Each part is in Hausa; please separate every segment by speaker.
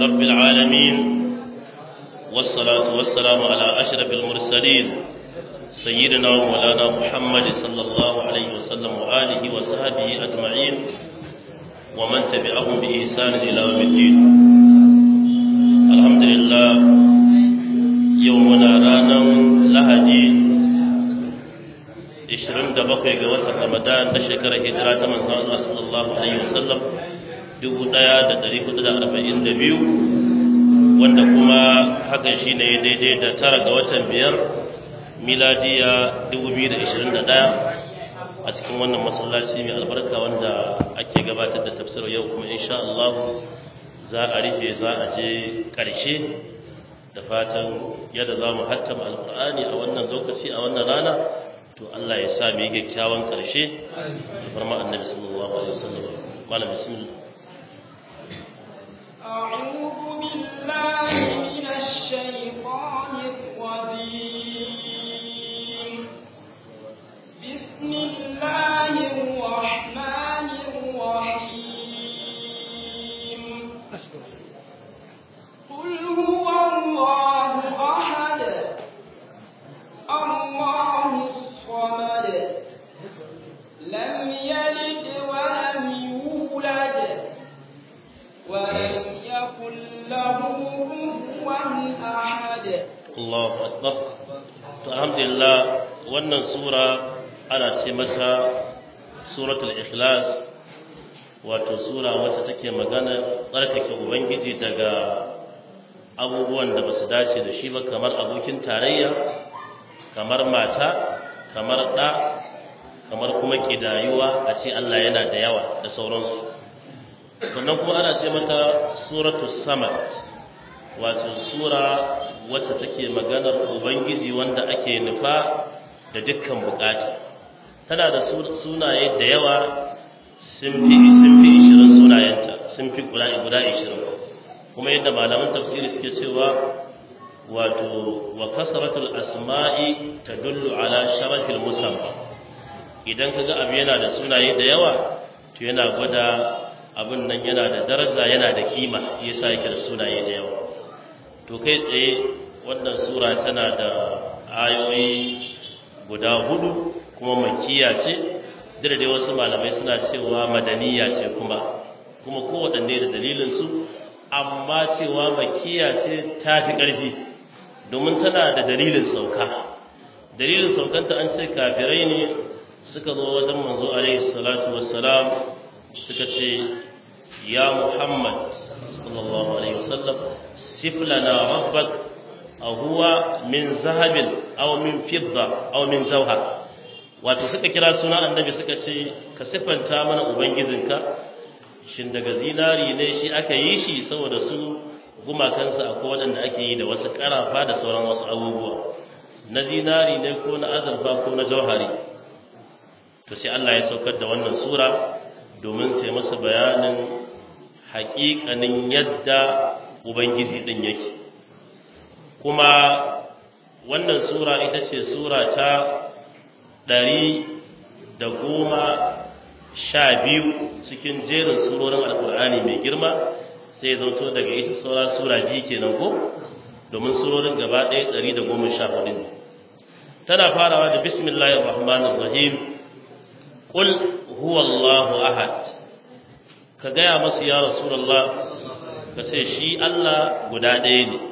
Speaker 1: رب العالمين والصلاة والسلام على أشرف المرسلين سيدنا ومولانا محمد صلى الله عليه وسلم وآله وصحبه أجمعين ومن تبعهم بإحسان إلى يوم الدين الحمد لله يومنا رانا لهجي 27 ga watan Ramadan na shekarar hijira ta manzon Allah sallallahu alaihi wasallam 1442 wanda kuma hakan shine daidai da tara ga watan biyar miladiya 2021 a cikin wannan masallaci mai albarka wanda ake gabatar da tafsir yau kuma insha Allah za a rufe za a je ƙarshe da fatan yadda za mu hattama alƙur'ani a wannan lokaci a wannan rana to Allah ya sa mu yi kyakkyawan ƙarshe da farma annabi sallallahu alaihi wasallam malam bismillah
Speaker 2: أعوذ بالله من الشيطان الرجيم بسم الله الرحمن الرحيم قل هو الله أحد الله الصمد لم يلد ولم يولد ولم يكن له كفوا أحد
Speaker 1: Allahu akbar to alhamdulillah wannan sura ana ce mata suratul ikhlas wato sura wacce take magana tsarkake ubangiji daga abubuwan da basu dace da shi ba kamar abokin tarayya kamar mata kamar ɗa kamar kuma kidayuwa a ce Allah yana da yawa da sauransu sannan kuma ana ce mata suratul samad wato sura wacce take maganar ubangiji wanda ake nufa da dukkan bukata tana da sunaye da yawa sun fi sun fi 20 sunayenta sun fi guda guda 20 kuma yadda malaman tafsiri suke cewa wato wa kasratul asma'i tadullu ala sharafil musamma idan kaga abu yana da sunaye da yawa to yana gwada abin nan yana da daraja yana da kima yasa yake da sunaye da yawa to kai tsaye wannan sura tana da ayoyi guda hudu kuma makiya ce duk dai wasu malamai suna cewa madaniya ce kuma kuma kowaɗanne da dalilinsu amma cewa makiya ce ta fi ƙarfi domin tana da dalilin sauka dalilin saukanta an ce kafirai ne suka zo wajen manzo alaihi salatu wassalam suka ce ya muhammad sallallahu alaihi wasallam sif lana rabbak aw huwa min zahabin aw min fidda aw min zawha wato suka kira suna annabi suka ce ka sifanta mana ubangijinka shin daga zinari ne shi aka yi shi saboda su gumakansa akwai waɗanda ake yi da wasu ƙarafa da sauran wasu abubuwa na zinari ne ko na azurfa ko na jauhari to sai Allah ya saukar da wannan sura domin sai masa bayanin haƙiƙanin yadda ubangiji din yake kuma wannan sura ita ce sura ta ɗari da goma sha biyu cikin jerin surorin alkur'ani mai girma sai zauto daga ita saura sura biyu kenan ko domin surorin gaba ɗaya ɗari da goma sha hudu ne tana farawa da bismillahir rahmanir rahim qul huwallahu ahad ka gaya masu ya rasulullah ka ce shi Allah guda ɗaya ne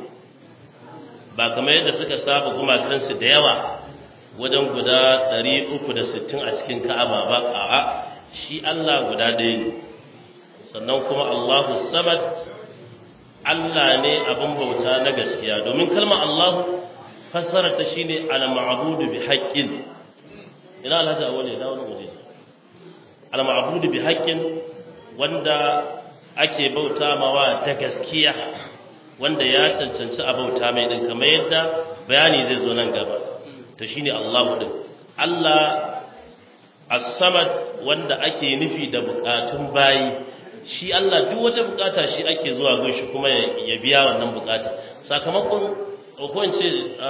Speaker 1: ba kamar yadda suka saba gumakansu da yawa wajen guda 360 a cikin ka'aba ba a'a shi Allah guda ɗaya ne sannan kuma Allahu samad Allah ne abin bauta na gaskiya domin kalmar Allahu fassara ta shine al-ma'budu bi haqqin ina alhaji awale da wani waje al-ma'budu bi haqqin wanda ake bauta mawa ta gaskiya wanda ya cancanci a bauta mai din kamar yadda bayani zai zo nan gaba to shine Allahu din Allah as-samad wanda ake nufi da bukatun bayi shi Allah duk wata bukata shi ake zuwa gun shi kuma ya biya wannan bukata sakamakon ko in ce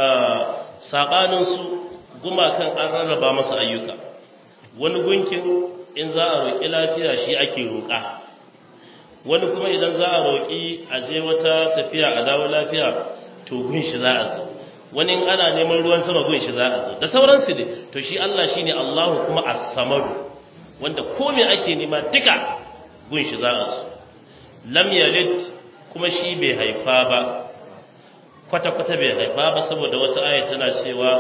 Speaker 1: sabanin su gumakan an rarraba masa ayyuka wani gunkin in za a roƙi lafiya shi ake roƙa wani kuma idan za a roƙi a je wata tafiya a dawo lafiya to gun shi za a zo wani in ana neman ruwan sama gun shi za a zo da sauransu ne to shi Allah shine Allahu kuma as-samadu wanda ko me ake nema duka gun shi za a zo lam yalid kuma shi bai haifa ba kwata kwata bai haifa ba saboda wata aya tana cewa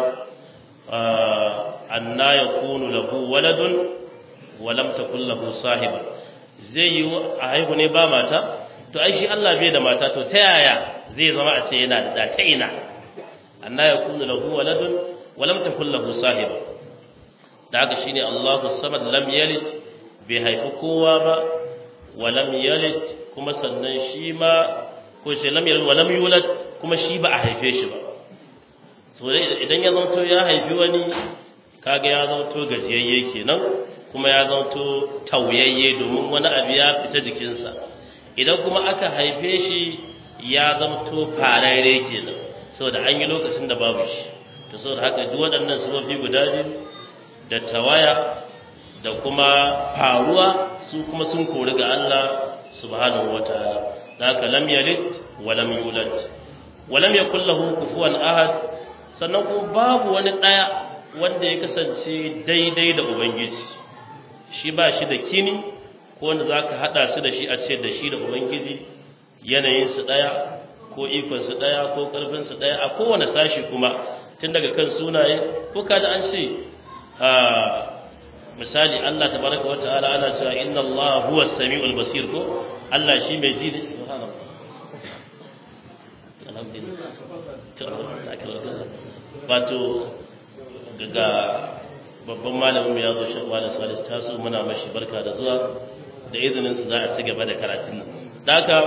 Speaker 1: anna yakunu lahu waladun wa lam takul lahu sahiba zai yi a haihu ne ba mata to ai shi Allah bai da mata to ta yaya zai zama a ce yana da ta ina anna yakunu lahu waladun wa lam takul lahu sahiba da haka shine Allahu samad lam yalid bai haifi kowa ba wa lam yalid kuma sannan shi ma ko sai lam yalid wa lam yulad kuma shi ba a haife shi ba to idan ya zanto ya haifi wani kaga ya zanto gajiyayye kenan kuma ya zanto tauyayye domin wani abu ya fita jikinsa idan kuma aka haife shi ya zanto farare kenan saboda an yi lokacin da babu shi to saboda haka duk waɗannan sufofi guda biyu da tawaya da kuma faruwa su kuma sun kori ga Allah subhanahu wataala haka lam yalid wa lam yulad wa lam yakul lahu kufuwan ahad sannan kuma babu wani daya wanda ya kasance daidai da ubangiji shi ba shi da kini ko wanda zaka hada su da shi a ce da shi da ubangiji yanayin su daya ko ikon su daya ko karfin su daya a kowane sashi kuma tun daga kan sunaye ko kada an ce misali Allah tabaraka wa ta'ala ana cewa inna Allah huwa as-sami'ul basir ko Allah shi mai ji ne wato ga babban malamin ya zo shi wani salis ta so muna mashi barka da zuwa da izinin su za a ci gaba da karatun nan daga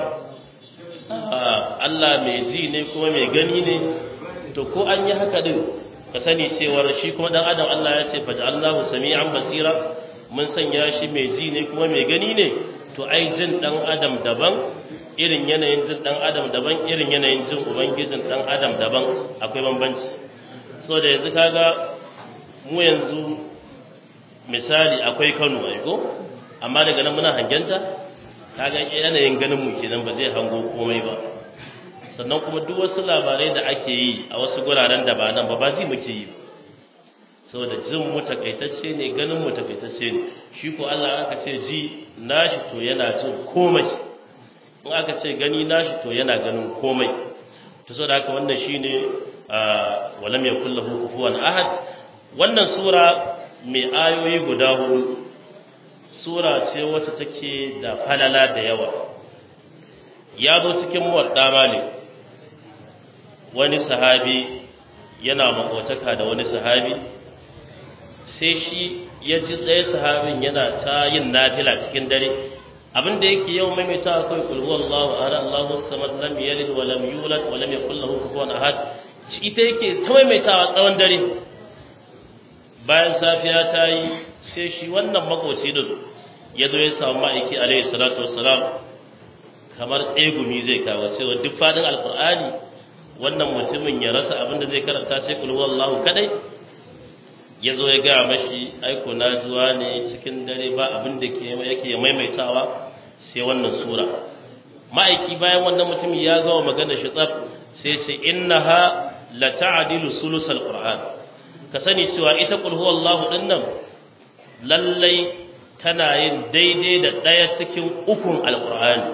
Speaker 1: Allah mai ji ne kuma mai gani ne to ko an yi haka din ka sani cewar shi kuma dan adam Allah ya ce faj'alnahu sami'an basira mun sanya shi mai ji ne kuma mai gani ne to ai jin dan adam daban irin yanayin jin dan adam daban irin yanayin jin ubangijin dan adam daban akwai bambanci so da yanzu kaga mu yanzu misali akwai Kano ai ko amma daga nan muna hangenta kaga yanayin ganin mu kenan ba zai hango komai ba sannan kuma duk wasu labarai da ake yi a wasu guraren da ba nan ba ba zai muke yi saboda jin mu takaitacce ne ganin mu takaitacce ne shi ko Allah aka ce ji nashi to yana jin komai in aka ce gani nashi to yana ganin komai to saboda haka wannan shine walam yakul lahu kufuwan ahad wannan sura mai ayoyi guda hudu sura ce wacce take da falala da yawa ya zo cikin muwadda malik wani sahabi yana makotaka da wani sahabi sai shi ya ji tsaye sahabin yana ta yin nafila cikin dare abin da yake yau maimaita akwai kul huwallahu ahad Allahu samad lam yalid wa lam yulad wa lam yakul lahu kufuwan ahad ita yake ta maimaitawa tsawon dare bayan safiya ta yi sai shi wannan makoci din ya zo ya samu ma'aiki alaihi salatu wassalam kamar tsegumi zai kawo cewa duk fadin alqur'ani wannan mutumin ya rasa abin da zai karanta sai kul huwallahu kadai ya zo ya gaya mashi aiko na zuwa ne cikin dare ba abin da ke yake maimaitawa sai wannan sura ma'aiki bayan wannan mutum ya gawa magana shi tsaf sai ce innaha la ta'dilu sulusal qur'an ka sani cewa ita qul huwallahu din nan lallai tana yin daidai da daya cikin ukun alqur'ani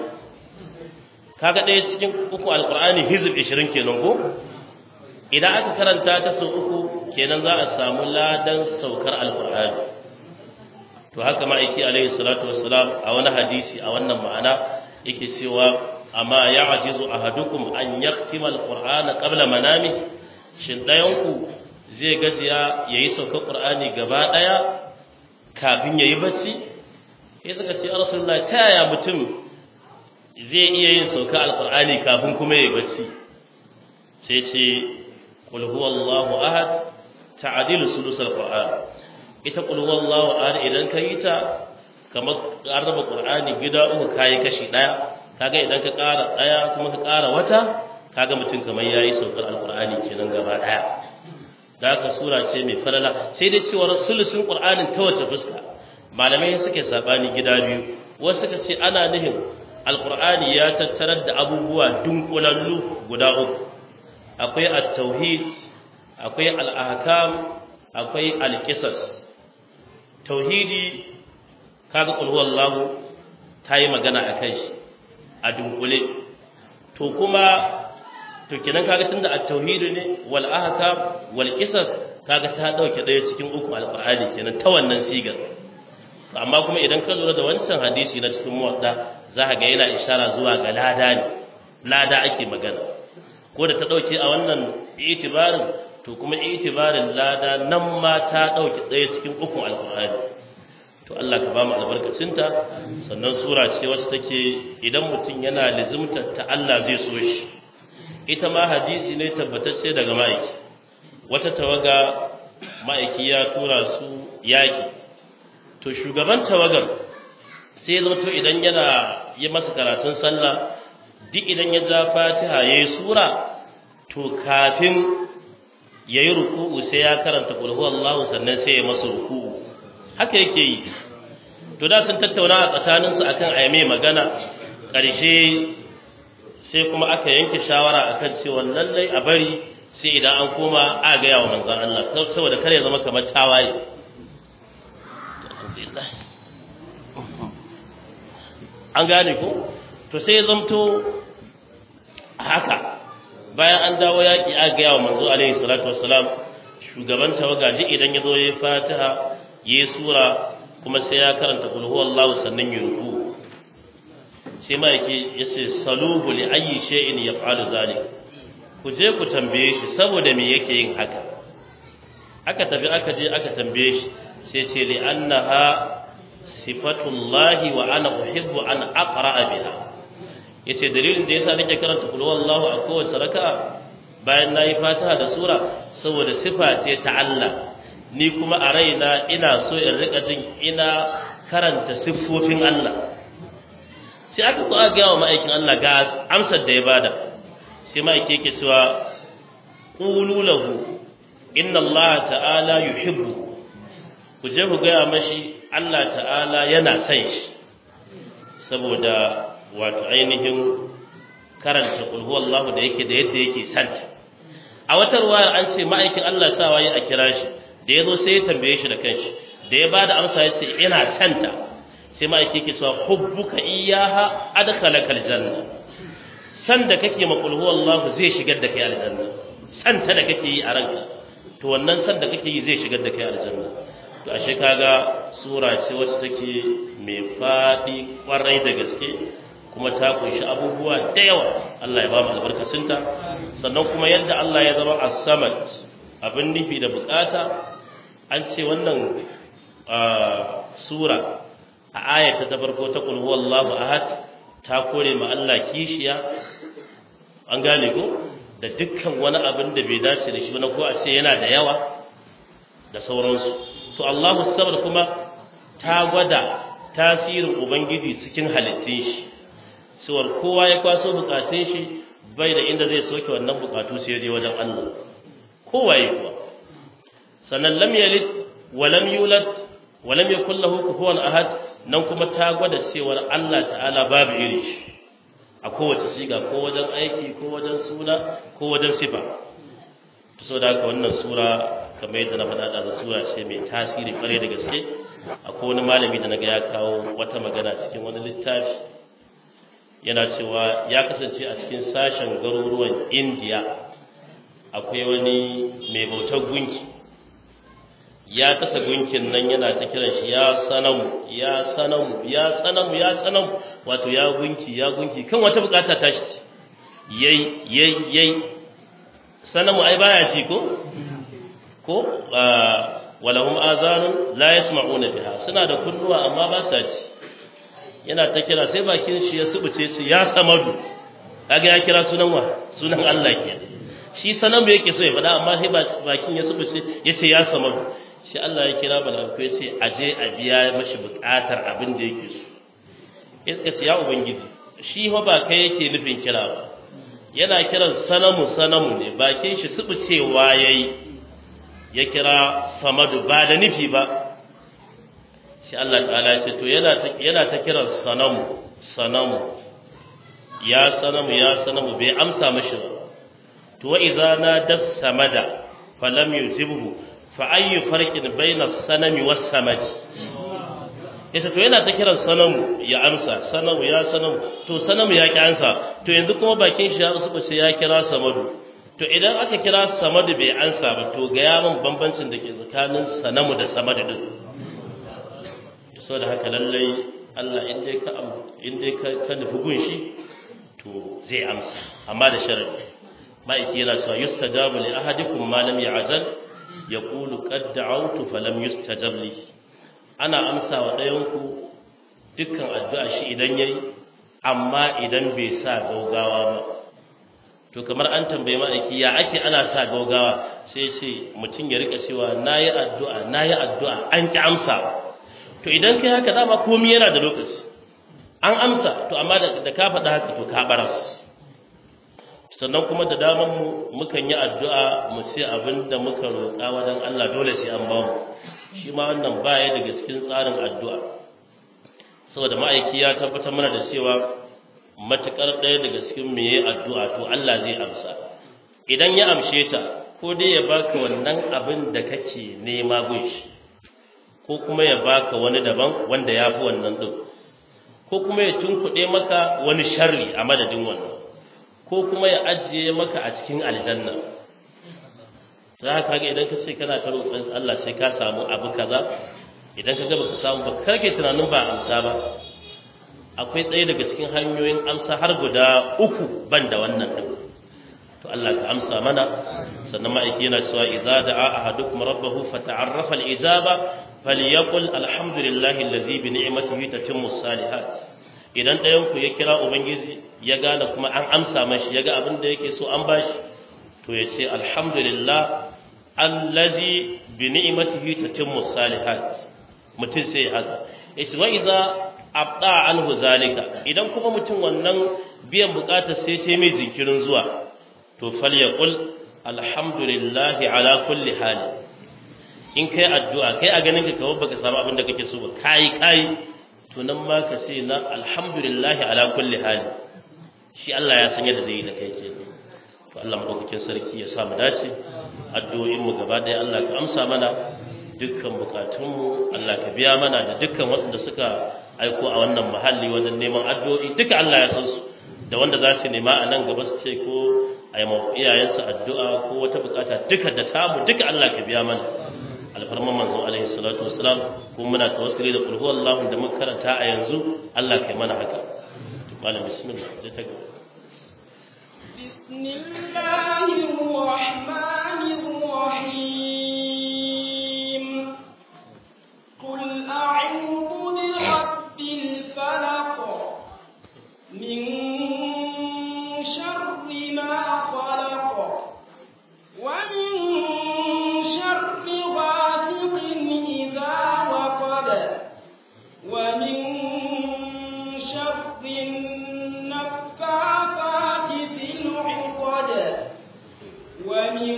Speaker 1: kaga daya cikin uku alqur'ani hizb 20 kenan ko idan aka karanta ta sau uku kenan za a samu ladan saukar alkur'ani to haka ma'aiki alaihi salatu wassalam a wani hadisi a wannan ma'ana yake cewa amma ya ajizu ahadukum an yaktima alqur'ana qabla manami shin dayanku zai gajiya yayi saukar qur'ani gaba daya kafin yayi bacci sai suka ce rasulullahi ta yaya mutum zai iya yin saukar alqur'ani kafin kuma yayi bacci sai ce qul huwallahu ahad ta'dilu sulusal qur'an ita qul huwallahu ahad idan ka yi ta kamar an raba qur'ani gida uku kai kashi daya kaga idan ka ƙara daya kuma ka ƙara wata kaga mutum kamar yayi saukar alqur'ani kenan gaba daya da haka sura ce mai falala sai dai cewa sulusun qur'anin ta wace fuska malamai suke sabani gida biyu wasu suka ce ana nihin alqur'ani ya tattarar da abubuwa dunkulallu guda uku akwai at-tauhid akwai al-ahkam akwai al-qisas tauhidi kaga qul huwallahu tayi magana akan shi a dunkule to kuma to kenan kaga tunda at-tauhid ne wal ahkam wal qisas kaga ta dauke daya cikin uku alqur'ani kenan ta wannan sigar amma kuma idan ka lura da wancan hadisi na cikin muwadda za ka ga yana ishara zuwa ga lada ne lada ake magana ko da ta dauke a wannan itibarin to kuma itibarin lada nan ma ta dauke daya cikin uku alqur'ani to Allah ka ba mu albarkacinta sannan sura ce wacce take idan mutum yana lizimtar ta Allah zai so shi ita ma hadisi ne tabbatacce daga ma'aiki wata tawaga ma'aiki ya tura su yaki to shugaban tawagar sai ya to idan yana yi masa karatun sallah duk idan ya ja fatiha ya yi sura to kafin ya yi ruku'u sai ya karanta kulhu Allahu sannan sai ya masa ruku'u haka yake yi to da sun tattauna a tsakaninsu akan ayyame magana ƙarshe sai kuma aka yanke shawara akan cewa lallai a bari sai idan an koma a gaya wa manzon Allah saboda kar ya zama kamar tawaye an gane ko to sai ya zamto haka bayan an dawo yaƙi a gaya wa manzo alaihi salatu wassalam shugaban tawaga duk idan ya zo ya fatiha ya sura kuma sai ya karanta kul huwallahu sannan ya ruku sai ma yake yace saluhu li ayyi shay'in yaf'alu zalik ku je ku tambaye shi saboda me yake yin haka aka tafi aka je aka tambaye shi sai ce li annaha sifatullahi wa ana uhibbu an aqra'a biha yace dalilin da yasa nake karanta kul huwallahu a kowace raka'a bayan nayi fatiha da sura saboda sifa ce ta Allah ni kuma a raina ina so in rika jin ina karanta siffofin Allah sai aka zo aka gaya wa ma'aikin Allah ga amsar da ya bada sai ma'aiki yake cewa qulu lahu inna Allah ta'ala yuhibbu ku je ku gaya mashi Allah ta'ala yana son shi saboda wato ainihin karanta qul huwallahu da yake da yadda yake santa a wata ruwayar an ce ma'aikin Allah sa waye a kira shi da ya zo sai ya tambaye shi da kanshi da ya bada amsa ya ce ina canta sai ma'aiki yake cewa hubbuka iyyaha adkhalaka aljanna san da kake ma qul huwallahu zai shigar da kai aljanna san ta da kake yi a ranka to wannan san da kake yi zai shigar da kai aljanna to ashe kaga sura ce wacce take mai fadi kwarai da gaske kuma ta kunshi abubuwa da yawa Allah ya ba mu albarkacinta sannan kuma yadda Allah ya zama as-samad abin nufi da bukata an ce wannan sura a ayata ta farko ta qul huwallahu ahad ta kore ma Allah kishiya an gane ko da dukkan wani abin da bai dace da shi ba ko a ce yana da yawa da sauransu to Allahu sabar kuma ta gwada tasirin ubangiji cikin halittun shi cewar kowa ya kwaso bukatun shi bai da inda zai soke wannan bukatu sai je wajen Allah kowa ya kuwa sannan lam yalid wa lam yulad wa lam yakul lahu kufuwan ahad nan kuma ta gwada cewar Allah ta'ala babu iri shi a kowace siga ko wajen aiki ko wajen suna ko wajen sifa to so da haka wannan sura kamar yadda na faɗa da sura ce mai tasiri kware da gaske akwai wani malami da naga ya kawo wata magana cikin wani littafi yana cewa ya kasance a cikin sashen garuruwan indiya akwai wani mai bautar gunki ya kasa gunkin nan yana ta kiran shi ya sanamu ya sanamu ya sanamu ya sanamu wato ya gunki ya gunki kan wata bukata ta shi yayi yayi yayi sanamu ai baya ji ko ko walahum azanun la yasma'una biha suna da kunnuwa amma ba sa ji yana ta kira sai bakin shi ya subuce su ya samadu kaga ya kira sunan wa sunan Allah ke shi sanan bai yake so ya faɗa amma sai bakin ya subuce yace ya samadu shi Allah ya kira malaiku yace aje a biya mashi buƙatar abin da yake so iska ce ya ubangiji shi fa ba kai yake nufin kira ba yana kiran sanamu sanamu ne bakin shi subucewa yayi ya kira samadu ba da nufi ba shi Allah ta'ala ya ce to yana ta yana ta kiran sanamu sanamu ya sanamu ya sanamu bai amsa mashi ba to wa idza nada samada falam yujibhu fa ayyu farqin bayna sanami was samad yace to yana ta kiran sanamu ya amsa sanamu ya sanamu to sanamu ya ki amsa to yanzu kuma bakin shi ya usu sai ya kira samadu to idan aka kira samadu bai amsa ba to ga yamin bambancin da ke tsakanin sanamu da samadu din saboda haka lallai Allah in dai ka in dai ka ka nufi gunshi to zai amsa amma da sharadi ma'aiki yana cewa yustajabu li ahadikum ma lam ya'zal yaqulu qad da'awtu falam yustajab li ana amsa wa ɗayan ku dukkan addu'a shi idan yayi amma idan bai sa gaugawa ba to kamar an tambaye ma'aiki ya ake ana sa gaugawa sai ce mutum ya rika cewa nayi addu'a nayi addu'a an ki amsa to idan kai haka dama komai yana da lokaci an amsa to amma da ka faɗa haka to ka bara sannan kuma da daman mu mukan yi addu'a mu ce abin da muka roƙa wajen Allah dole sai an bamu shi ma wannan baya daga cikin tsarin addu'a saboda ma'aiki ya tabbatar mana da cewa matukar ɗaya daga cikin me yayi addu'a to Allah zai amsa idan ya amshe ta ko dai ya baka wannan abin da kake nema gunshi ko kuma ya baka wani daban wanda ya fi wannan ɗin ko kuma ya tunkuɗe maka wani sharri a madadin wannan ko kuma ya ajiye maka a cikin aljanna za ka ga idan ka ce kana ta roƙon Allah sai ka samu abu kaza idan ka ga baka samu ba karke tunanin ba amsa ba akwai tsaye daga cikin hanyoyin amsa har guda uku ban da wannan ɗin to Allah ka amsa mana sannan ma'aiki yana cewa idza da'a ahadukum rabbahu fata'arrafa al-ijaba falyaqul alhamdulillahi allazi bi ni'matihi tatimmu salihat idan ɗayan ku ya kira ubangiji ya gane kuma an amsa mashi ya ga abin da yake so an bashi to ya ce alhamdulillah allazi bi ni'matihi tatimmu salihat mutum sai ya haka yace wa idza abda anhu zalika idan kuma mutum wannan biyan bukatar sai ta mai jinkirin zuwa to falyaqul alhamdulillahi ala kulli hali in kai addu'a kai a ganin ka kawai baka samu abin da kake so ba kai kai to nan ma ka ce na alhamdulillahi ala kulli hali shi Allah ya san yadda zai yi da kai ke to Allah madaukakin sarki ya sa mu dace addu'o'in mu gaba ɗaya Allah ka amsa mana dukkan bukatun mu Allah ka biya mana da dukkan waɗanda suka aiko a wannan muhalli wajen neman addu'o'i duka Allah ya san su da wanda za su nema a nan gaba su ce ko a yi iyayensu addu'a ko wata bukata duka da samu duka Allah ka biya mana alfarman manzon alaihi salatu wassalam kuma muna tawassuli da kulhu Allahu da muka karanta a yanzu Allah kai mana haka malam bismillah je ta gaba
Speaker 2: bismillahir rahmanir rahim qul a'udhu bi rabbil falaq min sharri ma khalaq wa min sharri ghasiqin idha waqab wa min sharri النفاثات في العقد ومن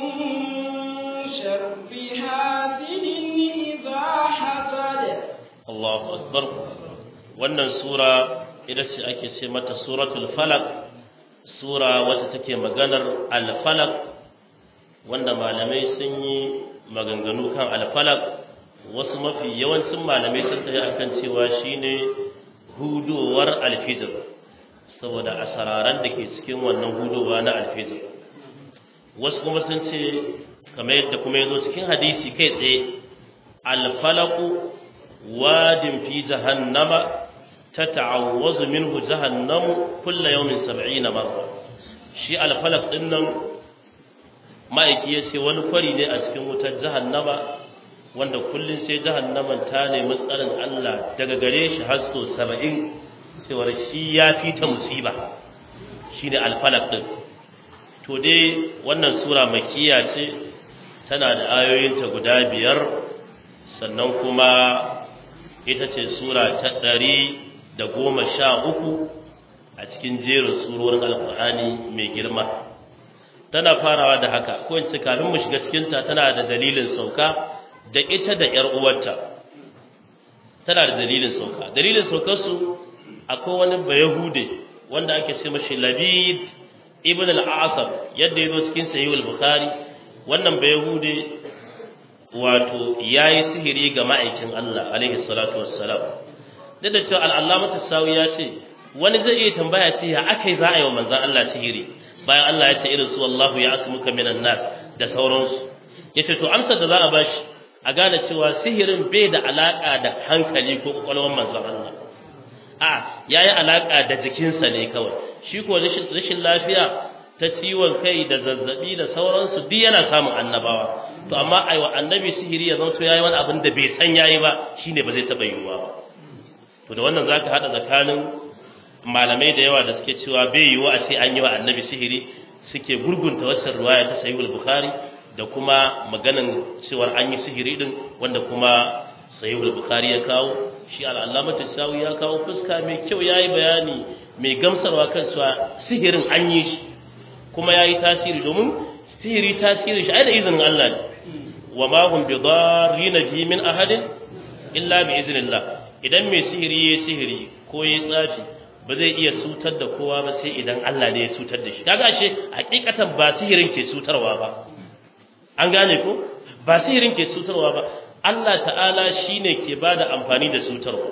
Speaker 2: شر حاسد إذا حسد
Speaker 1: Allahu akbar wannan sura ita ce ake ce mata suratul falaq sura wacce take maganar al-falaq wanda malamai sun yi maganganu kan al-falaq wasu mafi yawancin malamai sun tafi akan cewa shine hudowar al-fitr saboda asararan da ke cikin wannan hudowa na al-fitr wasu kuma sun ce kamar yadda kuma yazo cikin hadisi kai tsaye al-falaqu واد في جهنم تتعوز منه جهنم كل يوم سبعين مرة شيء الفلق إنم ma'aiki ya ce wani kwari ne a cikin wutar jahannama wanda kullum sai jahannaman ta nemi tsarin Allah daga gare shi har so saba'in cewar shi ya fi ta musiba shi ne alfalak ɗin to dai wannan sura makiya ce tana da ayoyinta guda biyar sannan kuma ita ce sura ta ɗari da goma sha uku a cikin jerin surorin alkur'ani mai girma tana farawa da haka ko in ce kafin mu shiga cikinta tana da dalilin sauka da ita da ƴar uwarta tana da dalilin sauka dalilin saukar su akwai wani bayahude wanda ake ce mashi labid ibn al-asam yadda ya zo cikin sahih al-bukhari wannan bai yahude wato yayi sihiri ga ma'aikin Allah alaihi salatu wassalam duk da cewa al-allamah sawi ya ce wani zai iya tambaya ce ya akai za a yi wa manzon Allah sihiri bayan Allah ya ce irin su wallahu ya asmuka minan nas da sauransu yace to amsar da za a bashi a gane cewa sihirin bai da alaka da hankali ko kwakwalwar manzon Allah a yayi alaka da jikinsa ne kawai shi ko rashin lafiya ta ciwon kai da zazzabi da sauransu duk yana samun annabawa to amma ai wa annabi sihiri ya zanto yayi wani abin da bai san yayi ba shine ba zai taba yiwuwa ba to da wannan zaka hada tsakanin malamai da yawa da suke cewa bai yiwu a ce an yi wa annabi sihiri suke gurgunta wacce ruwaya ta sahihul bukhari da kuma maganan cewar an yi sihiri din wanda kuma sahihul bukhari ya kawo shi al'allamatu sawi ya kawo fuska mai kyau yayi bayani mai gamsarwa kan cewa sihirin an yi shi kuma yayi tasiri domin sihiri tasiri shi ai da izinin Allah ne wa ma hum bidarrina bi min ahadin illa bi iznillah idan mai sihiri yayi sihiri ko yayi tsafi ba zai iya cutar da kowa ba sai idan Allah ne ya cutar da shi kaga ashe hakikatan ba sihirin ke cutarwa ba an gane ko ba sihirin ke cutarwa ba Allah ta'ala shine ke bada amfani da cutarwa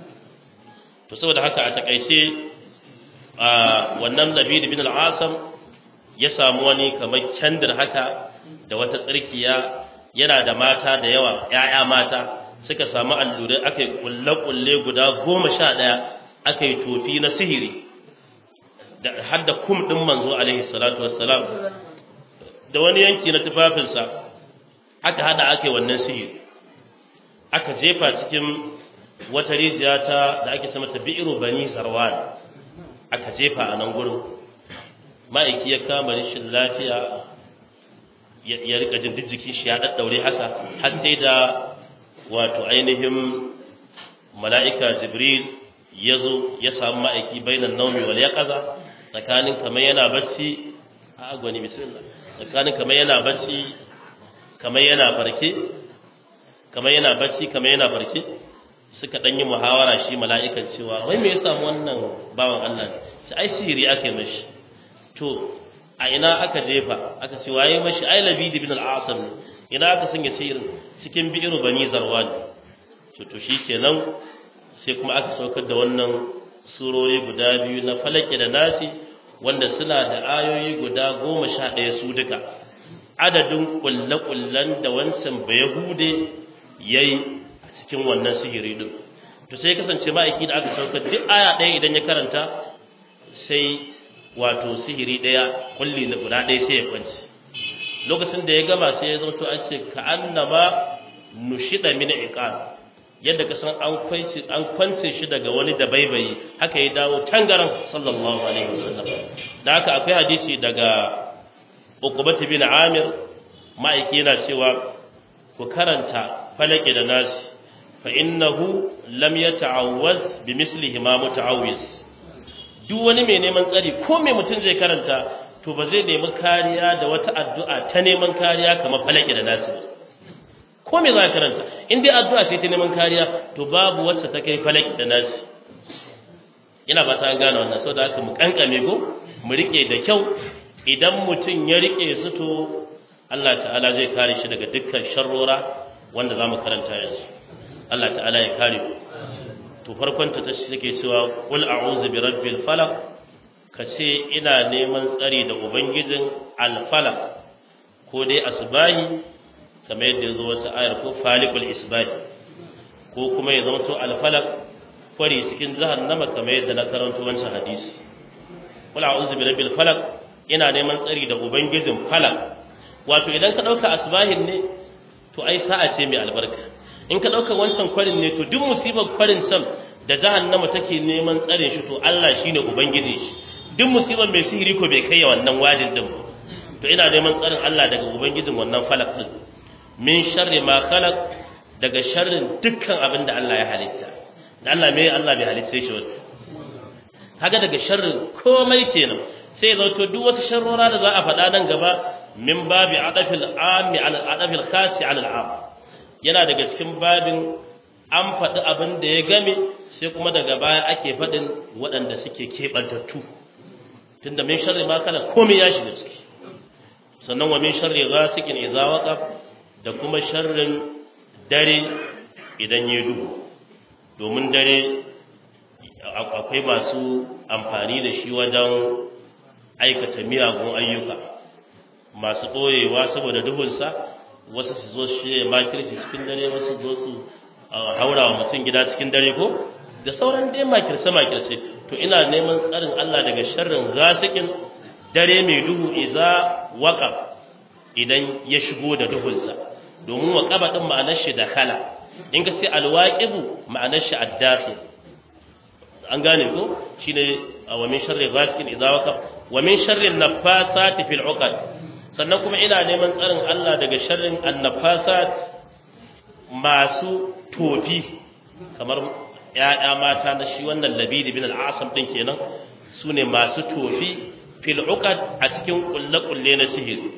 Speaker 1: to saboda haka a takaice a wannan Labid bin al-Asam ya samu wani kamar candir haka da wata tsirkiya yana da mata da yawa ƴaƴa mata suka samu allurai aka yi kulle-kulle guda goma sha ɗaya aka yi tofi na sihiri da har da kum ɗin manzo alaihi salatu wassalam da wani yanki na tufafinsa aka hada aka yi wannan sihiri aka jefa cikin wata rijiya ta da ake sama ta bi'iru bani zarwan aka jefa a nan gurin ma'aiki ya kama rashin lafiya ya rika jin duk jikin shi ya daddaure haka har sai da wato ainihin mala'ika jibril ya zo ya samu ma'aiki bainan naumi wal yaqaza tsakanin kamar yana bacci a gwani bismillah tsakanin kamar yana bacci kamar yana farke kamar yana bacci kamar yana farke suka dan yi muhawara shi mala'ikan cewa wai me ya samu wannan bawan Allah ne ai sihiri aka yi mashi to a ina aka jefa aka ce waye mashi ai labid ibn al-asam ina aka sanya sihirin cikin bi'iru bani zarwan to to shikenan sai kuma aka saukar da wannan surori guda biyu na falaki da nasi wanda suna da ayoyi guda goma sha ɗaya su duka adadin kulle-kullen da wancan bayahude ya yi a cikin wannan sihiri din to sai kasance ma'aiki da aka saukar duk aya ɗaya idan ya karanta sai wato sihiri ɗaya kulli na guda ɗaya sai ya kwanci lokacin da ya gama sai ya zauto an ce ka annama nushida min iqal yadda ka san an kwance an kwance shi daga wani da baibayi haka ya dawo tangaran sallallahu alaihi wasallam da haka akwai hadisi daga Uqbah bin Amir ma'aiki yana cewa ku karanta falaki da nasi fa innahu lam yata'awwaz bi mislihi ma muta'awwiz duk wani mai neman tsari ko mai mutum zai karanta to ba zai nemi kariya da wata addu'a ta neman kariya kamar falaki da nasi ba ko me za ka karanta in dai addu'a sai ta neman kariya to babu wacce ta kai falaki da nasi ina ba ta gane wannan saboda haka mu kankame ko mu rike da kyau idan mutum ya rike su to Allah ta'ala zai kare shi daga dukkan sharrora wanda za mu karanta yanzu Allah ta'ala ya kare ku to farkon ta take cewa qul a'udhu bi rabbil falaq kace ina neman tsari da ubangijin al falaq ko dai asbahi kamar yadda yazo wata ayar ko falikul isbahi ko kuma ya zama to al falaq kwari cikin jahannama kamar yadda na karanto wancan hadisi qul a'udhu bi rabbil falaq ina neman tsari da ubangijin falaq wato idan ka dauka asbahin ne to ai sa'a ce mai albarka in ka ɗauka wancan kwarin ne to duk musibar kwarin can da jahannama take neman tsarin shi to Allah shine ubangiji shi duk musibar mai sihiri ko bai kai wannan wajin din ba to ina neman tsarin Allah daga ubangijin wannan falak din min sharri ma khalaq daga sharrin dukkan abin da Allah ya halitta da Allah me Allah bai halitta shi wata kaga daga sharrin komai kenan sai zo to duk wata sharrora da za a faɗa nan gaba min babi adafil ami ala adafil khasi ala al-am yana daga cikin babin an faɗi abin da ya game sai kuma daga baya ake faɗin waɗanda suke keɓantattu tunda min sharri ma kala komai ya shiga ciki sannan wa min sharri ghasiqin idza waqab da kuma sharrin dare idan ya duhu domin dare akwai masu amfani da shi wajen aikata miyagun ayyuka masu ɓoyewa saboda duhunsa wasu su zo shi makirci cikin dare wasu zo su haura wa mutum gida cikin dare ko da sauran dai makirce makirce to ina neman tsarin Allah daga sharrin gasikin dare mai duhu iza waqab idan ya shigo da duhunsa domin waqaba din ma'anar shi da khala in ka sai alwaqibu ma'anar shi addakhil an gane ko shine wa min sharri ghasikin idza waqab wa min sharri naffasati fil uqad sannan kuma ina neman tsarin Allah daga sharrin annafasat masu tofi kamar ya'ya mata na shi wannan labidi bin al'asam din kenan su ne masu tofi fil uqad a cikin kulle-kulle na sihiri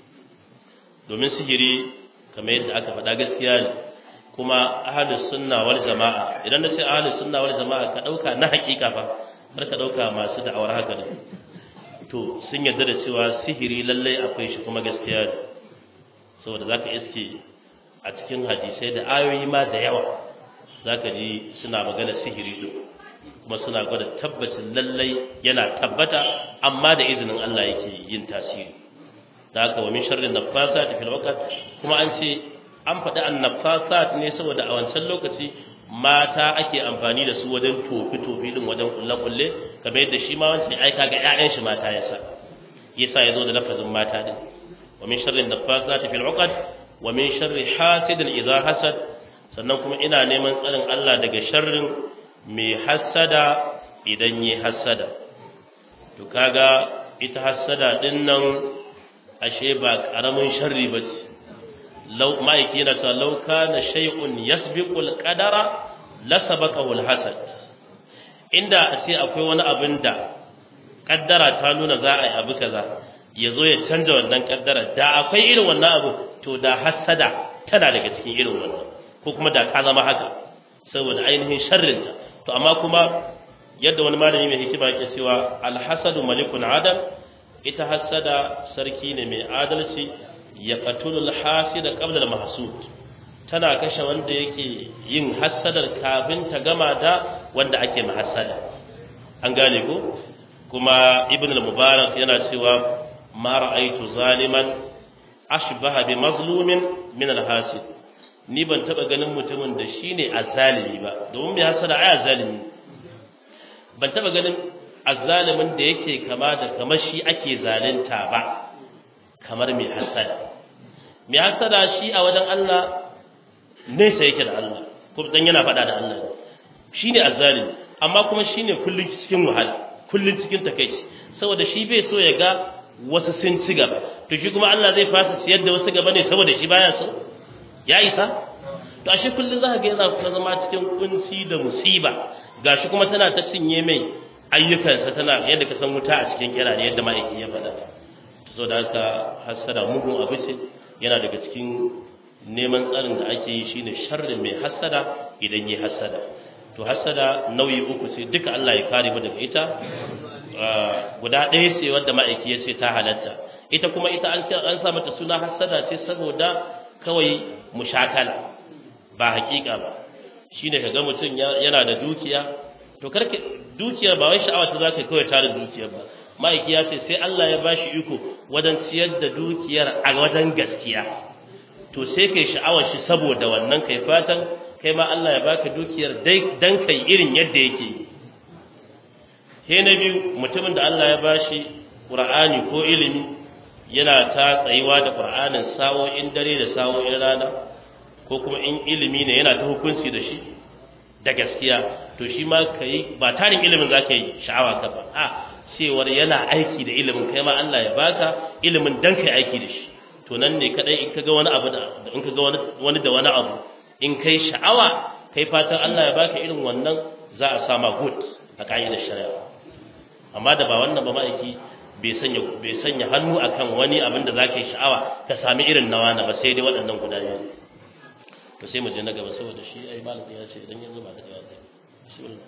Speaker 1: domin sihiri kamar yadda aka faɗa gaskiya ne kuma ahlus sunna wal jama'a idan na ce ahlus sunna wal jama'a ka dauka na hakika fa har ka dauka masu da'awar haka ne to sun yarda da cewa sihiri lallai akwai shi kuma gaskiya ne saboda zaka iske a cikin hadisai da ayoyi ma da yawa zaka ji suna magana sihiri din kuma suna gwada tabbacin lallai yana tabbata amma da izinin Allah yake yin tasiri da haka wa min sharri nafasat fil waqt kuma an ce an faɗi annafasat ne saboda a wancan lokaci mata ake amfani da su wajen tofi tofi din wajen kulle kulle kamar yadda shi ma wancan aika ga ƴaƴan shi mata yasa yasa yazo da lafazin mata din wa min sharri nafasat fil uqad wa min sharri hasidin idza hasad sannan kuma ina neman tsarin Allah daga sharrin mai hasada idan yi hasada to kaga ita hasada din nan ashe ba karamin sharri bace law ma'aiki yana ta law kana shay'un yasbiqu al-qadara la sabaqahu al-hasad inda a ce akwai wani abin da kaddara ta nuna za a yi abu kaza ya zo ya canja wannan kaddara da akwai irin wannan abu to da hasada tana daga cikin irin wannan ko kuma da ka zama haka saboda ainihin sharrinta to amma kuma yadda wani malami mai hikima yake cewa alhasadu malikun adal ita hasada sarki ne mai adalci ya qatulul hasida qabla al mahsud tana kashe wanda yake yin hasadar kafin ta gama da wanda ake mahassada an gane ko kuma ibn al-mubarak yana cewa ma ra'aytu zaliman ashbaha bi mazlumin min al-hasid ni ban taba ganin mutumin da shine azzalimi ba domin mai hasada ai azzalimi ban taba ganin azzalimin da yake kama da kamar shi ake zalunta ba kamar mai hasada mai hasada shi a wajen Allah nesa yake da Allah ko dan yana faɗa da Allah shine azzalimi amma kuma shine kullun cikin wahala kullun cikin takeici saboda shi bai so ya ga wasu sun ci gaba to shi kuma Allah zai fasa siyar da wasu gaba ne saboda shi baya so ya isa to ashe kullun za ka ga yana kuma zama cikin kunci da musiba gashi kuma tana ta cinye mai ayyukansa tana yadda ka san wuta a cikin kira yadda ma'aiki ya faɗa so da haka hasada mugun abu ce yana daga cikin neman tsarin da ake yi shine sharrin mai hasada idan yi hasada to hasada nauyi uku ce duka Allah ya kare mu daga ita guda ɗaya ce wadda ma'aiki ya ce ta halatta ita kuma ita an an sa mata suna hasada ce saboda kawai mushakala ba hakika ba shine kaga mutum yana da dukiya to karke dukiyar ba wai sha'awa ta zaka kawai tare dukiyar ba ma'aiki ya ce sai Allah ya bashi iko wajen ciyar da dukiyar a wajen gaskiya to sai kai sha'awar shi saboda wannan kai fatan kai ma Allah ya baka dukiyar dai dan kai irin yadda yake sai na biyu mutumin da Allah ya bashi Qur'ani ko ilimi yana ta tsayuwa da Qur'anin sawo'in dare da sawo'in rana ko kuma in ilimi ne yana ta hukunci da shi da gaskiya to shi ma kai ba tarin ilimin zaka yi sha'awa ka ba a cewar yana aiki da ilimin kai ma Allah ya baka ilimin dan kai aiki da shi to nan ne kadai in kaga wani abu da in kaga wani wani da wani abu in kai sha'awa kai fatan Allah ya baka irin wannan za a sama good a ka'idar shari'a amma da ba wannan ba ma'aiki bai sanya bai sanya hannu akan wani abin da zaka yi sha'awa ka sami irin nawa na ba sai dai waɗannan guda biyu to sai mu je na gaba saboda shi ai malami ya ce idan yanzu ba da yawa zai bismillah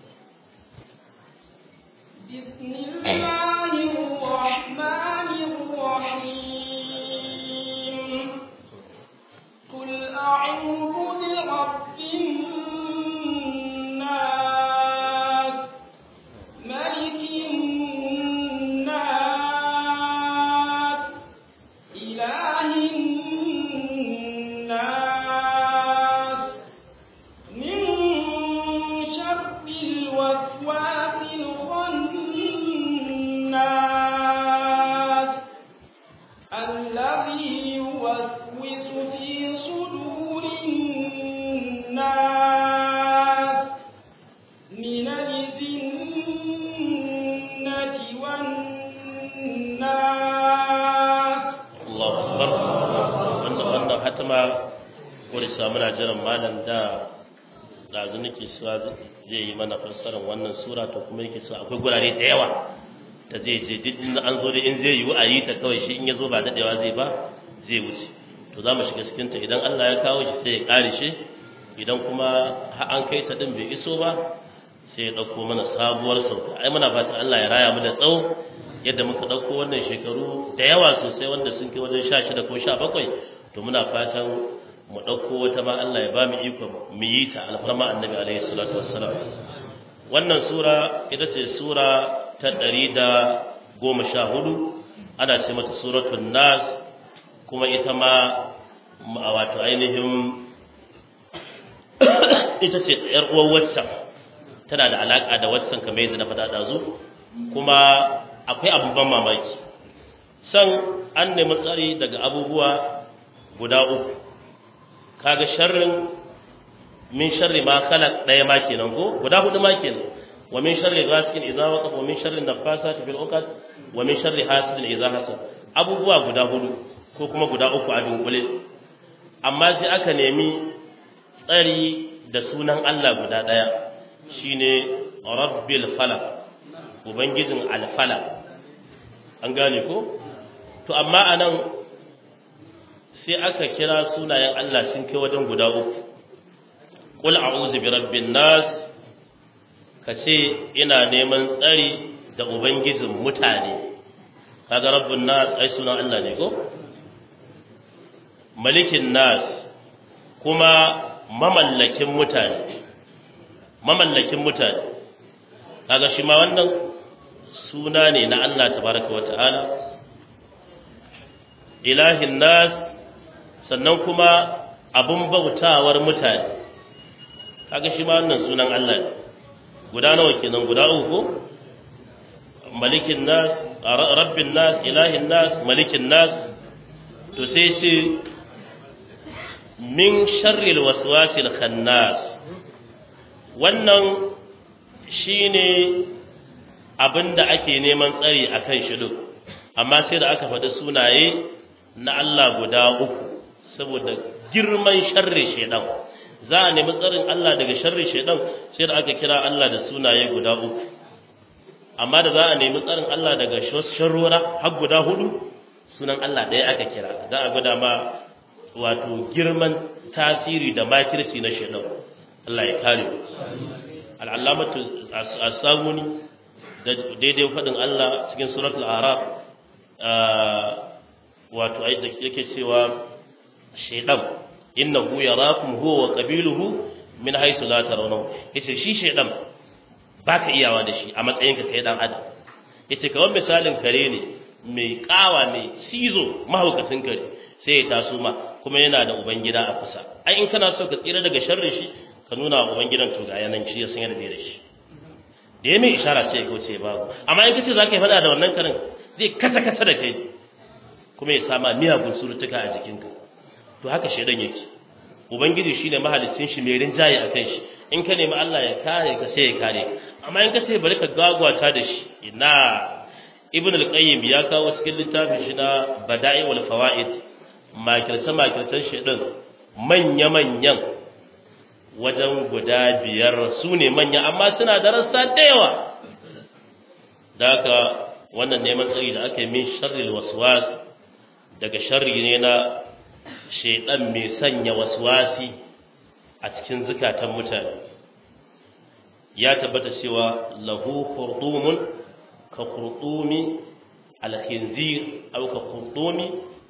Speaker 1: malam da ɗazu nake cewa zai yi mana fassarar wannan sura to kuma yake cewa akwai gurare da yawa ta zai je duk inda an zo da in zai yiwu a yi ta kawai shi in ya zo ba daɗewa zai ba zai wuce to za mu shiga cikin ta idan Allah ya kawo shi sai ya ƙare shi idan kuma har an kai ta din bai iso ba sai ya ɗauko mana sabuwar sauka ai muna fatan Allah ya raya mu da tsawo yadda muka ɗauko wannan shekaru da yawa sosai wanda sun kai wajen sha shida ko sha bakwai to muna fatan mu ɗauko wata ma Allah ya ba mu ikon mu yi ta alfarma annabi alaihi salatu wassalam wannan sura ita ce sura ta ɗari da goma sha hudu ana ce mata suratul nas kuma ita ma wato ainihin ita ce ‘yar uwar waccan tana da alaƙa da waccan kamar yadda na faɗa ɗazu kuma akwai abubuwan mamaki san an nemi tsari daga abubuwa guda uku kaga sharrin min sharri ma khalaq ɗaya ma kenan ko guda hudu ma kenan wa min sharri ghasikin idza waqab wa min sharri nafasati fil uqad wa min sharri hasidin idza hasad abubuwa guda hudu ko kuma guda uku a dunkule amma sai aka nemi tsari da sunan Allah guda ɗaya shine rabbil falaq ubangijin alfala an gane ko to amma anan sai aka kira sunayen Allah sun kai wajen guda uku qul a'udhu bi rabbin nas kace ina neman tsari da ubangijin mutane kaga rabbun nas ai sunan Allah ne ko malikin nas kuma mamallakin mutane mamallakin mutane kaga shi ma wannan suna ne na Allah tabaraka wa ta'ala ilahin nas sannan kuma abun bautawar mutane kaga shi ma wannan sunan Allah ne guda nawa kenan guda uku malikin nas rabbin nas ilahin nas malikin nas to sai ce min sharril waswasil khannas wannan shine abinda ake neman tsari akan shi duk amma sai da aka faɗi sunaye na Allah guda uku saboda girman sharri shedan za a nemi tsarin Allah daga sharri shedan sai da aka kira Allah da sunaye guda uku amma da za a nemi tsarin Allah daga sharrora har guda hudu sunan Allah ɗaya aka kira za a gwada ma wato girman tasiri da makirci na shedan Allah ya kare mu al'alamatu as-samuni da daidai faɗin Allah cikin suratul araf wato ai da yake cewa shaydan innahu yarakum huwa wa qabiluhu min haythu la tarawnahu yace shi shaydan baka iyawa da shi a matsayin ka kai dan adam yace kawai misalin kare ne mai kawa mai cizo mahaukacin kare sai ya taso ma kuma yana da ubangida a kusa ai in kana so ka tsira daga sharrin shi ka nuna wa ubangidan to ga yanan shi ya san yadda da shi da ya mai ishara ce ko ce babu amma in kace zaka yi fada da wannan karin zai kasa kasa da kai kuma ya sama miyagun surutuka a jikinka to haka shedan yake ubangiji shine mahalicin shi mai rinjaye akan shi in ka nemi Allah ya kare ka sai ya kare amma in ka ce bari ka gagwata da shi ina ibn al-qayyim ya kawo cikin littafin shi na bada'i wal fawaid makirce makircen shedan manya manyan wajen guda biyar su ne manya amma suna da rassa da yawa da haka wannan neman tsari da aka yi min sharril waswas daga sharri ne na shaidan mai sanya waswasi a cikin zukatan mutane ya tabbata cewa lahu khurdumun ka khurdumi alkhinzir aw ka khurdumi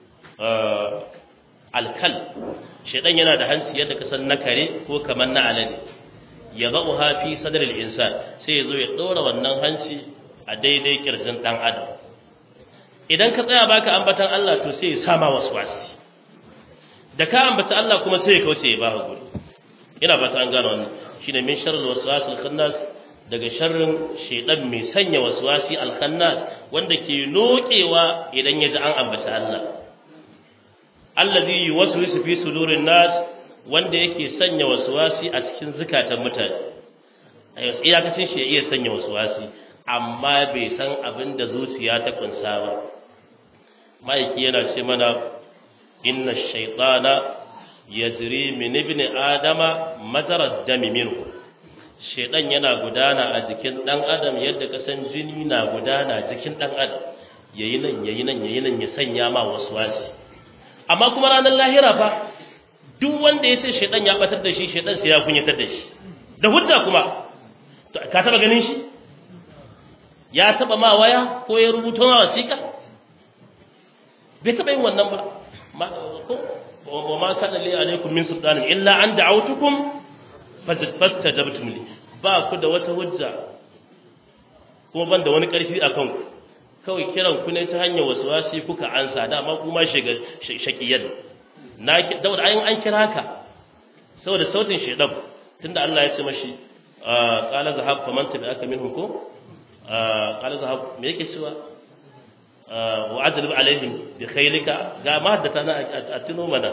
Speaker 1: alkal shaidan yana da hanci yadda ka san na kare ko kamar na alade ya zauha fi sadril insan sai ya zo ya ɗora wannan hanci a daidai kirjin ɗan adam idan ka tsaya baka ambatan Allah to sai ya sama waswasi da ka ambata Allah kuma sai ya kauce ya baka guri ina fata an gano wannan shine min sharril waswasil khannas daga sharrin shaidan mai sanya waswasi al-khannas wanda ke nokewa idan ya ji an ambata Allah allazi yuwaswisu fi sudurin nas wanda yake sanya waswasi a cikin zukatan mutane iyakacin shi ya iya sanya waswasi amma bai san abin da zuciya ta kunsa ba ma'aiki yana ce mana inna shaytana yajri min ibn adama majra dami minhu shedan yana gudana a jikin dan adam yadda kasan jini na gudana jikin dan adam yayi nan yayi nan yayi nan ya sanya ma waswasi amma kuma ranar lahira fa duk wanda ya ce shedan ya batar da shi shedan sai ya kunyatar da shi da hujja kuma ka taba ganin shi ya taba ma waya ko ya rubuta ma wasiƙa bai taba yin wannan ba wa ma kana li alaikum min sultanin illa an da'awtukum fastajabtum li ba ku da wata hujja kuma ban da wani karfi a kanku kawai kiran ku ne ta hanyar wasi kuka ansa dama kuma shiga shakiyar na da ayin an kira ka saboda sautin shedan tunda Allah ya ce mashi qala zahab faman tabi'aka minhum ko qala zahab me yake cewa wa adrib alaihim bi khaylika ga ma haddata na a tuno mana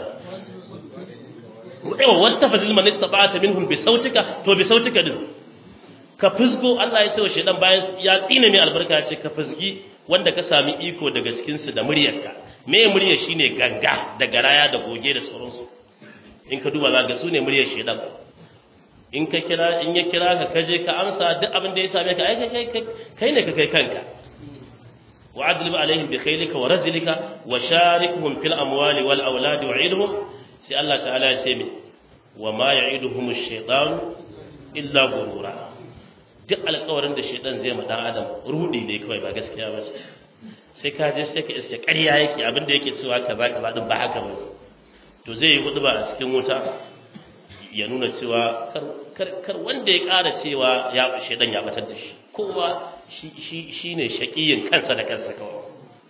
Speaker 1: ewa wata fadil man istata'ata minhum bi sautika to bi sautika din ka fusgo Allah ya ce wa shedan bayan ya tsine mai albarka ce ka fusgi wanda ka sami iko daga cikin su da muryarka me muryar shine ganga da garaya da goge da sauransu in ka duba zaka su ne muryar shedan in ka kira in ya kira ka kaje ka amsa duk abin da ya same ka ai kai kai ne ka kai kanka wa'adlib alaihim bi khaylika wa razlika wa sharikhum fil amwali wal auladi wa'idhum sai Allah ta'ala ya ce mi wa ma ya'iduhum ash-shaytan illa ghurura duk alƙawarin da shaytan zai ma dan adam rudi ne kawai ba gaskiya ba sai ka je sai ka iske ƙarya yake abinda yake cewa kaza kaza din ba haka ba to zai yi hudu ba a cikin wuta ya nuna cewa kar kar wanda ya ƙara cewa ya shaytan ya batar da shi kowa shi shi shine shaqiyin kansa da kansa kawai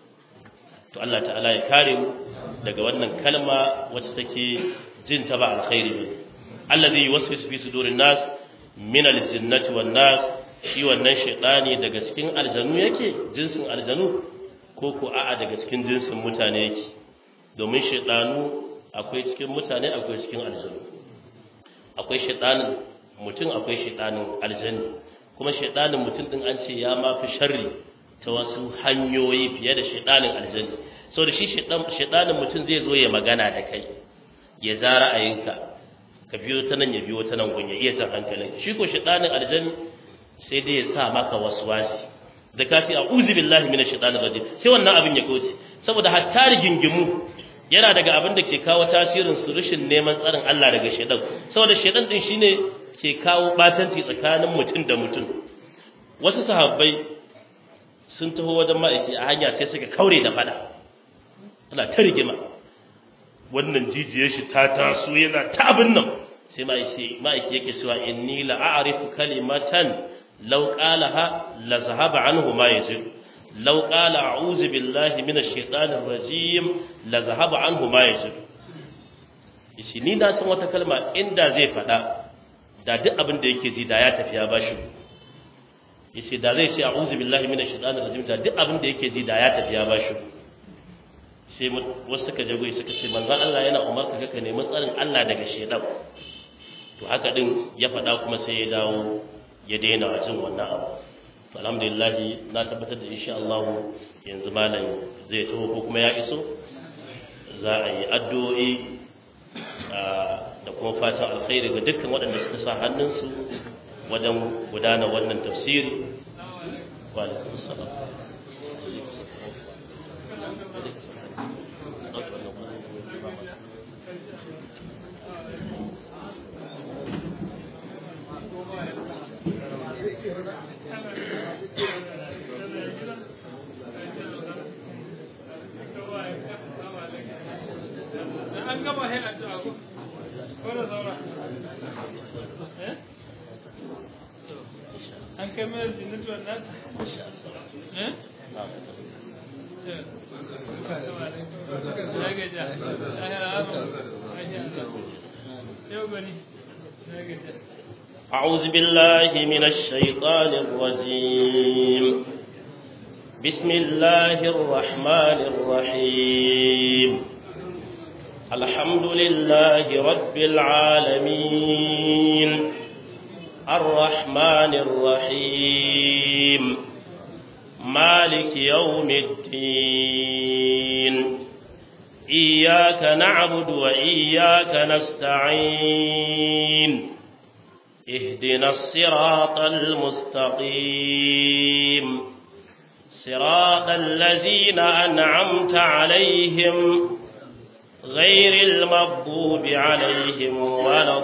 Speaker 1: to Allah ta'ala ya kare mu daga wannan kalma wacce take jin ta ba alkhairi ba allazi yuwaswisu fi sudurin nas min aljinnati wan nas shi wannan shaytani daga cikin aljanu yake jinsin aljanu ko ko a'a daga cikin jinsin mutane yake domin shaytanu akwai cikin mutane akwai cikin aljanu akwai shaytanin mutum akwai shaytanin aljani kuma shaytanin mutum din an ce ya ma fi sharri ta wasu hanyoyi fiye da shaytanin aljani so da shi shaɗanin mutum zai zo ya magana da kai ya za ra'ayinka ka biyo ta nan ya biyo ta nan gun ya iya jan hankalin shi ko shaɗanin aljani sai dai ya sa maka wasu wasi da kafi a uzu billahi mina shaɗanin rajim sai wannan abin ya kauce saboda hatta rigingimu yana daga abin da ke kawo tasirin su rashin neman tsarin Allah daga shaɗan saboda shaɗan din shine ke kawo batanci tsakanin mutum da mutum wasu sahabbai sun taho wajen ma'aiki a hanya sai suka kaure da fada ana ta rigima wannan jijiyar shi ta taso yana ta abin nan sai ma'aiki yake cewa inni la a'rifu kalimatan law qalaha la zahaba anhu ma yajid law qala a'udhu billahi minash shaitanir rajim la zahaba anhu ma yajid yace ni na san wata kalma inda zai faɗa da duk abin da yake ji da ya tafi ya bashi yace da zai ce a'udhu billahi minash shaitanir rajim da duk abin da yake ji da ya tafi ya bashi sai wasu suka jago suka ce manzon Allah yana umarka ka nemi tsarin Allah daga shedan to haka din ya faɗa kuma sai ya dawo ya daina jin wannan abu to alhamdulillah na tabbatar da insha Allah yanzu malam zai taho ko kuma ya iso za a yi addu'o'i da kuma fatan alkhairi ga dukkan waɗanda suka sa hannunsu wajen gudanar wannan tafsiri wa alaikum salam
Speaker 2: an kai mai jinnatu wannan eh ya gaja yau gani ya gaja
Speaker 1: أعوذ بالله من الشيطان الرجيم بسم الله الرحمن الرحيم الحمد لله رب العالمين الرحمن الرحيم مالك يوم الدين إياك نعبد وإياك نستعين اهدنا الصراط المستقيم صراط الذين أنعمت عليهم غير المغضوب عليهم ولا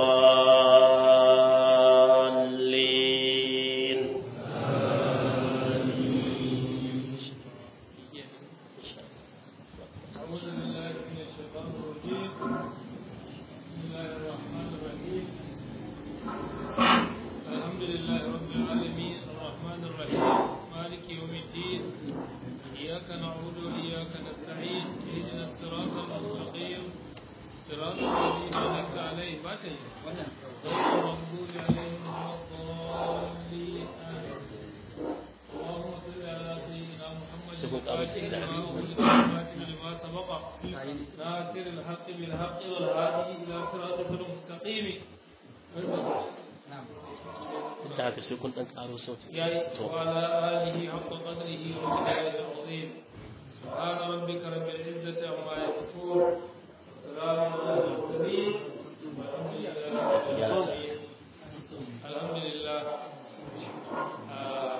Speaker 1: الضالين
Speaker 2: أعوذ بالله من الشيطان الرجيم بسم الله الرحمن الرحيم الحمد لله رب العالمين الرحمن الرحيم مالك يوم الدين إياك نعبد وإياك نستعين اهدنا الصراط المستقيم صراط الذين أنعمت عليهم غير المغضوب عليهم ولا الضالين آمين اللهم صل على سيدنا محمد الفاتح لما أغلق والخاتم لما سبق ناصر الحق بالحق والهادي إلى صراطك المستقيم
Speaker 1: da haka sai kun dan karo sauti
Speaker 2: يا وعلى آله حق قدره ومقداره العظيم سبحان ربك رب العزة عما يصفون وسلام على المرسلين والحمد لله رب العالمين الحمد لله آه،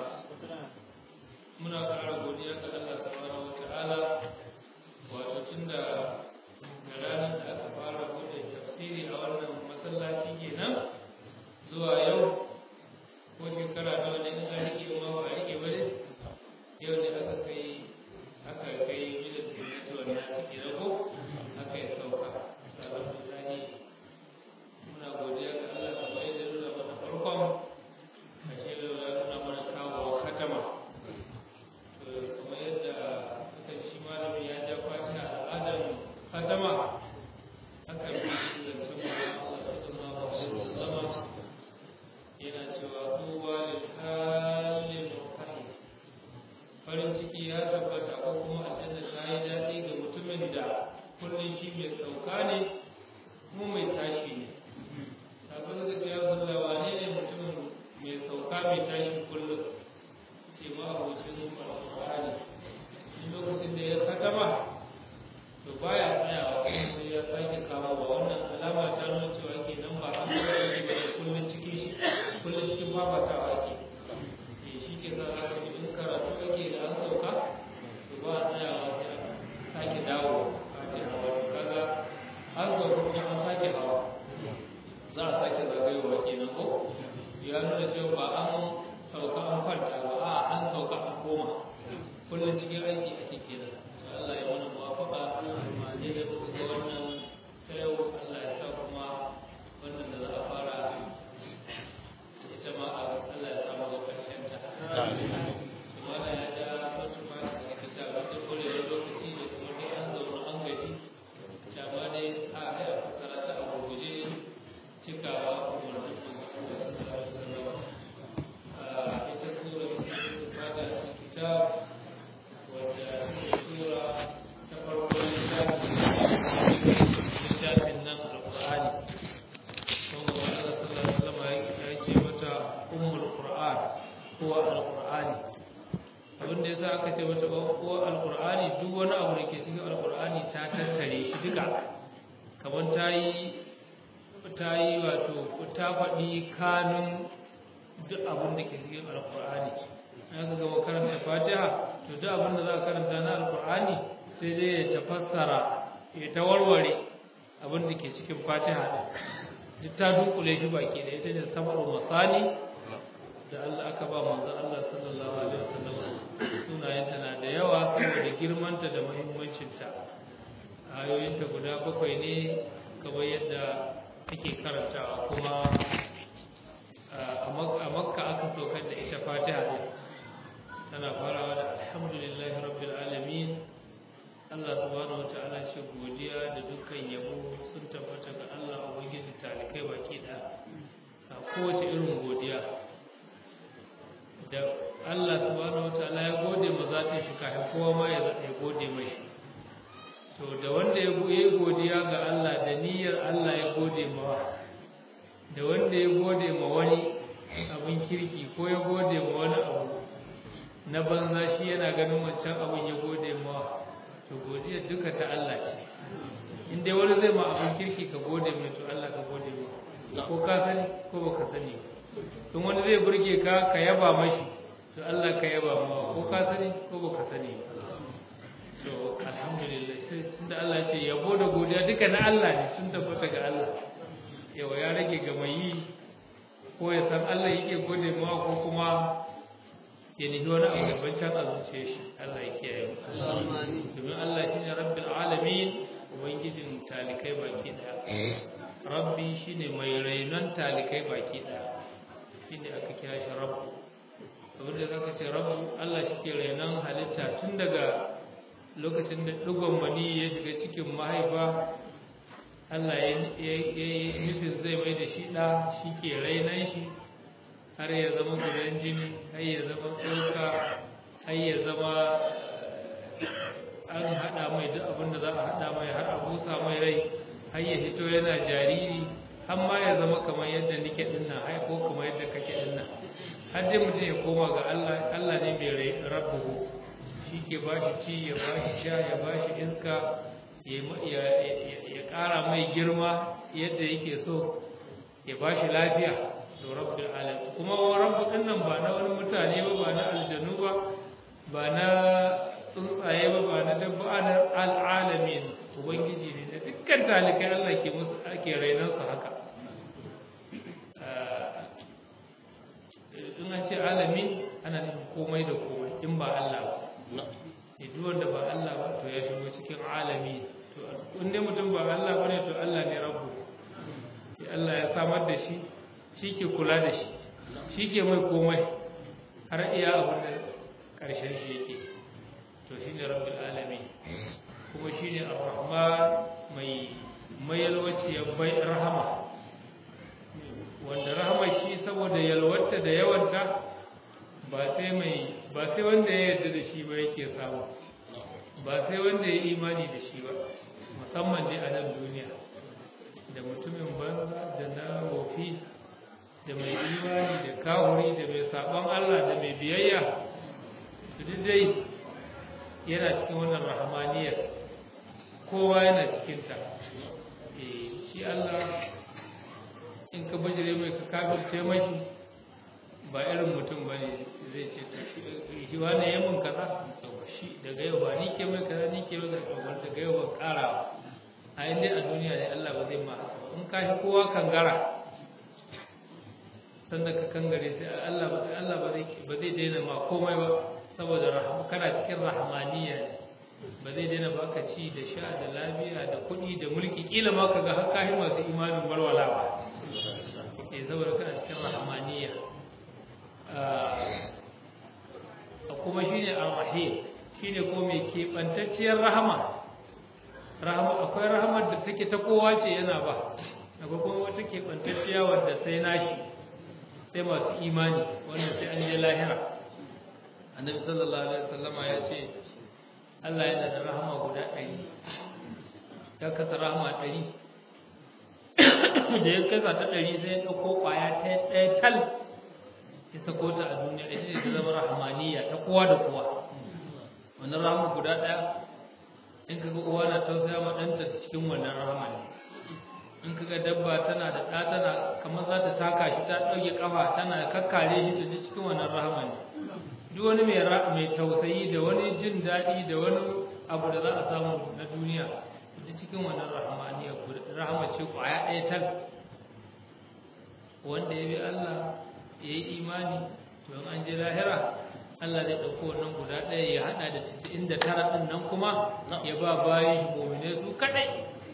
Speaker 2: muna ƙara godiya ga Allah subhanahu wa ta'ala wato tunda da ranar da aka fara bude tafsiri a wannan masallaci kenan zuwa yau ko shekara nawa ne in an rike ma ba a rike ba ne yau ne aka kai aka kai gidan taimaki wannan ciki na ko aka yi sauka alhamdulillah muna godiya ga Allah kamar yadda ya nuna mana farkon a ce da ya nuna mana kawo katama kamar yadda aka shi malami ya ja fata al'adar katama aka bi zancen Allah sallallahu alaihi wasallam yana cewa kowa da halin mukai farin ciki ya tabbata ko kuma aljanna ta yi daɗi ga mutumin da kullum shi mai sauka ne kuma mai tashi ne sabon da ya zalla wane ne mutumin mai sauka mai tashi kullum ce ma abocin alƙur'ani in lokacin da ya katama to baya tsayawa kuma sai ya sake kawo wa wannan alama ta nuna cewa kenan ba an ga yake ba kullum cikin kullum cikin fafatawa ake ke shi ke sa za ka in karatu ake da an sauka to ba a tsayawa sai a sake dawo sake hawa to kaga an sauka kuma an sake hawa za a sake zagayowa kenan ko ya nuna cewa ba an sauka an kwanta ba a an sauka an koma kullum cikin aiki ake kenan to Allah ya mana muwafaqa ma ne da kuka ga wannan ta yau Allah ya sa kuma wannan da za a fara ita ma a Allah ya samu ga ƙarshen ta. Mana ya ja wasu ma da suke ta wata kore da lokaci da kuma dai an zaune an gaji. Da ma dai a haya fasara ta a gurguje cikawa umarnin su. Ita sura ta fada kitab wadda sura ta farko littafin littafin nan alƙur'ani. saboda Allah sallallahu alaihi wasallam ya ce mata ummul qur'an ko alqur'ani abin da yasa aka ce mata ko alqur'ani duk wani abu da ke cikin alqur'ani ta tattare shi duka kamar ta yi ta yi wato ta faɗi kanun duk abin da ke cikin alqur'ani aka gama karanta fatiha to duk abin da za a karanta na alqur'ani sai dai ya tafassara ya ta warware abin da ke cikin fatiha din duk ta dunkule shi baki da ita ce sabar masani da Allah aka ba manzo Allah sallallahu alaihi wasallam sunayenta na da yawa saboda girmanta da muhimmancinta ayoyinta guda bakwai ne kamar yadda ake karantawa kuma a makka aka saukar da ita fatiha ne tana farawa da alhamdulillahi rabbil alamin Allah subhanahu wata'ala shi godiya da dukkan yabo sun tabbata ga Allah ubangiji talikai baki da a kowace irin godiya da Allah subhanahu wata'ala ya gode ma zatin shi kafin kowa ma ya ya gode mai to da wanda ya yi godiya ga Allah da niyyar Allah ya gode ma da wanda ya gode ma wani abin kirki ko ya gode ma wani abu na banza shi yana ganin wancan abin ya gode ma to godiyar duka ta Allah ce in dai wani zai ma abin kirki ka gode mai to Allah ka gode mai ko ka sani ko baka sani in wani zai burge ka ka yaba mashi to Allah ka yaba ma ko ka sani ko baka sani to alhamdulillah sai tunda Allah ce yabo da godiya duka na Allah ne sun tabbata ga Allah yawa ya rage ga mai yi ko ya san Allah yake gode ma ko kuma ya nufi wani abu daban can a zuciya shi Allah ya kiyaye domin Allah shi ne rabbil alamin ubangijin talikai baki daya rabbi shine mai rainon talikai baki daya shine aka kira shi rabbu abinda za ka ce rabbu Allah shi ke rainon halitta tun daga lokacin da ɗigon mani ya shiga cikin mahaifa Allah ya yi nufin zai mai da shi ɗa shi ke rainon shi har ya zama gudan jini har ya zama tsoka har ya zama an haɗa mai duk abin da za a haɗa mai har a busa mai rai har ya fito yana jariri har ma ya zama kamar yadda nike ɗin nan har ko kamar yadda kake ɗin nan har dai mutum ya koma ga Allah Allah ne mai rabbuhu shi ke ba shi ci ya ba shi sha ya ba shi iska ya ƙara mai girma yadda yake so ya ba shi lafiya to rabbil alamin kuma rabbu din nan ba na wani mutane ba ba na aljanu ba ba na tsuntsaye ba ba na dabba na al'alamin ubangiji ne da dukkan talikai Allah ke musu ake rainan su haka in an ce alamin ana nufin komai da komai in ba Allah ba duk wanda ba Allah ba to ya shigo cikin alami to in dai mutum ba Allah ba ne to Allah ne rabbu Allah ya samar da shi shi ke kula da shi shi ke mai komai har iya abin da ƙarshen shi yake to shi ne rabbul alamin kuma shi ne ar-rahman mai mai yalwaciyar bai rahama wanda rahama shi saboda yalwata da yawanta ba sai mai ba sai wanda ya yarda da shi ba yake samu ba sai wanda ya imani da shi ba musamman dai a nan duniya da mutumin banza da na wofi da mai imani da kawuri da mai sabon Allah da mai biyayya su duk dai yana cikin wannan rahamaniyar kowa yana cikinta shi Allah in ka bajire mai ka kafirce mashi ba irin mutum ba ne zai ce shi wani ya mun kaza shi daga yau ba ni ke mai kaza ni ke mai kaza daga yau ban kara a inda a duniya ne Allah ba zai ma in ka shi kowa kangara sanda ka kangare sai Allah ba Allah ba zai ba zai daina ma komai ba saboda rahama kana cikin rahmaniya ne ba zai daina baka ci da sha da lafiya da kuɗi da mulki kila ma ka ga har kahi masu imanin walwalawa eh saboda kana cikin rahmaniya kuma shine ar-rahim shine ko mai keɓantacciyar rahama rahama akwai rahamar da take ta kowa ce yana ba akwai kuma wata keɓantacciya wadda sai nashi sai masu imani wannan sai an je lahira annabi sallallahu alaihi wasallama ya ce Allah yana da rahama guda ɗari ya kasa rahama ɗari da ya kasa ta ɗari sai ya ɗauko ƙwaya ta ɗaya tal ya sako ta a duniya ita ce ta zama rahamaniya ta kowa da kowa wannan rahama guda ɗaya in kaga uwa na tausaya ma ɗanta cikin wannan rahama ne in kaga dabba tana da ɗa tana kamar za ta taka shi ta ɗauke ƙafa tana kakkare shi ta ji cikin wannan rahama ne duk wani mai mai tausayi da wani jin daɗi da wani abu da za a samu na duniya ta cikin wannan rahamaniya rahama ce ƙwaya ɗaya tal wanda ya bi Allah ya yi imani to in an je lahira Allah zai ɗauko wannan guda ɗaya ya haɗa da cikin da tara ɗin nan kuma ya ba bayan shi momine su kaɗai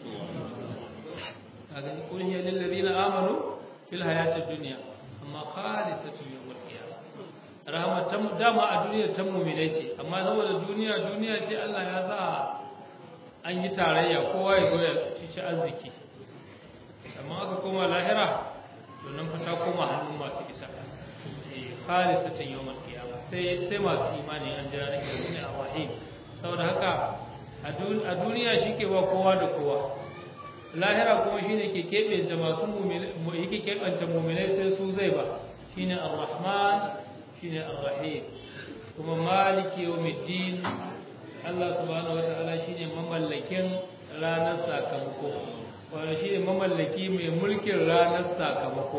Speaker 2: a gani kun yi lillazi na amanu fil hayatid duniya amma khalisatu yawmal qiyamah rahama ta dama a duniya ta mu'minai ce amma saboda duniya duniya ce Allah ya sa an yi tarayya kowa ya zo ya ci arziki amma aka koma lahira to nan fa ta koma hannun masu isa eh khalisatan yawmal qiyamah sai sai masu imani an jira ne ne a wahid saboda haka a duniya shike ba kowa da kowa lahira kuma shine ke kebe da masu mu'mini yake kebanta mu'minai sai su zai ba shine ar-rahman shine ar-rahim kuma maliki yawmiddin Allah subhanahu wataala shine mamallakin ranar sakamako wanda shi ne mamallaki mai mulkin ranar sakamako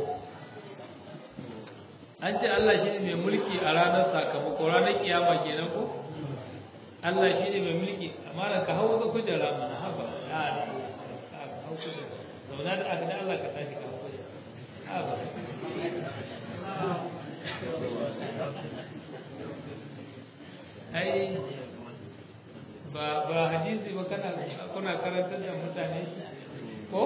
Speaker 2: an ce Allah shi ne mai mulki a ranar sakamako ranar kiyama kenan ko Allah shi ne mai mulki amma da ka hau ka kujera mana haba ya ka hau kujera zauna da aka da Allah ka tashi ka hau kujera haba ai ba ba hadisi ba kana kuna karantar da mutane ko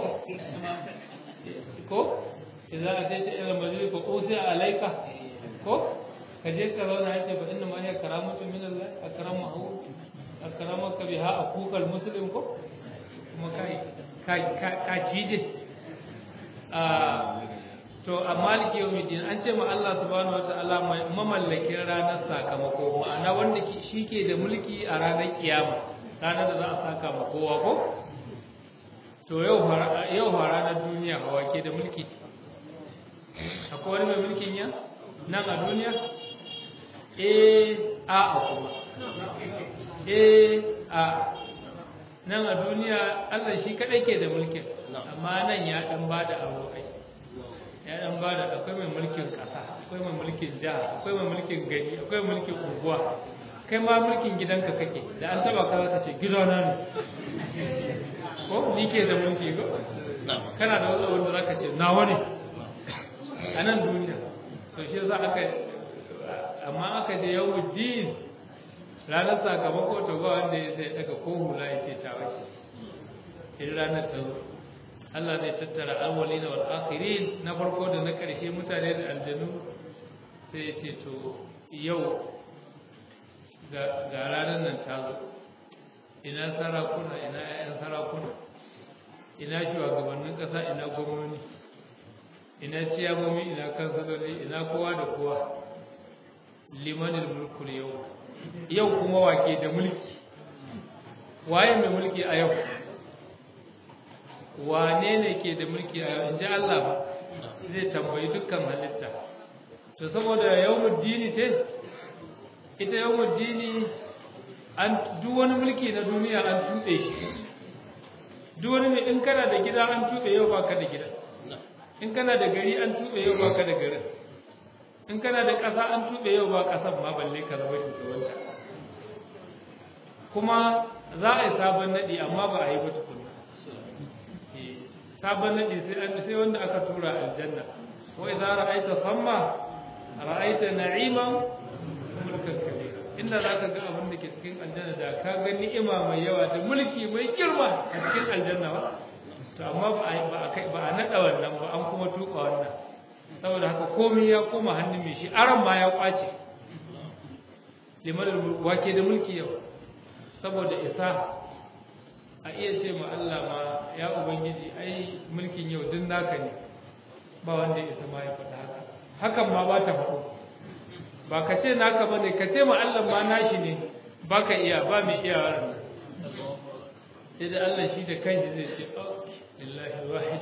Speaker 2: ko idan a tace ila majlis ko usi alaika ko ka je ka zauna yace fa inna ma hiya karamatu min Allah akramahu akramaka biha akukal muslim ko kuma kai kai ka cije a to a maliki yau midin an ce ma Allah subhanahu wa ta'ala mamallakin ranar sakamako ma'ana wanda shi ke da mulki a ranar kiyama ranar da za a saka ma kowa ko to yau yau ranar duniya hawa ke da mulki akwai wani mai mulkin ya nan a duniya eh a a kuma eh a nan a duniya Allah shi kadai ke da mulkin amma nan ya dan bada abokai ya dan ba da akwai mai mulkin ƙasa akwai mai mulkin jiha akwai mai mulkin gari akwai mulkin unguwa kai ma mulkin gidanka kake da an taba ka zaka ce gidana ne ko ni ke da mulki ko kana da wani wanda zaka ce nawa ne a nan duniya to shi yasa aka amma aka je yau din ranar sakamako to ba wanda ya sai daga ko hula ya ce ta wace in ranar ta zo Allah zai tattara awwalina wal akhirin na farko da na ƙarshe mutane da aljanu sai ya ce to yau ga ranar nan ta zo ina sarakuna ina 'ya'yan sarakuna ina shugabannin ƙasa ina gwamnoni ina ciyamomi ina kansaloli ina kowa da kowa limanin mulkul yau yau kuma wake da mulki waye mai mulki a yau wane ne ke da mulki a yau in ji Allah ba zai tambayi dukkan halitta to saboda yawmul dini ce ita yawmul dini an duk wani mulki na duniya an tuɓe shi duk wani mai in kana da gida an tuɓe yau baka da gida in kana da gari an tuɓe yau baka da garin in kana da ƙasa an tuɓe yau ba ƙasan ma balle ka zama shugabanta kuma za a yi sabon naɗi amma ba a yi ba tukuna sabon naɗi sai an sai wanda aka tura aljanna wa idza ra'aita samma ra'aita na'iman mulkan kabira inda zaka ga abin da ke cikin aljanna da ka ga ni'ima mai yawa da mulki mai girma a cikin aljanna ba to amma ba a ba a kai ba a nada wannan ba an kuma tuka wannan saboda haka komai ya koma hannun mai shi aran ma ya kwace liman wake da mulki yau saboda isa a iya ce ma Allah ma ya ubangiji ai mulkin yau duk naka ne ba wanda ya isa ma ya faɗa haka hakan ma ba ta faɗo ba ka ce naka ba ne ka ce ma Allah ma nashi ne ba ka iya ba mai iya wannan sai da Allah shi da kanshi zai ce lillahi wahid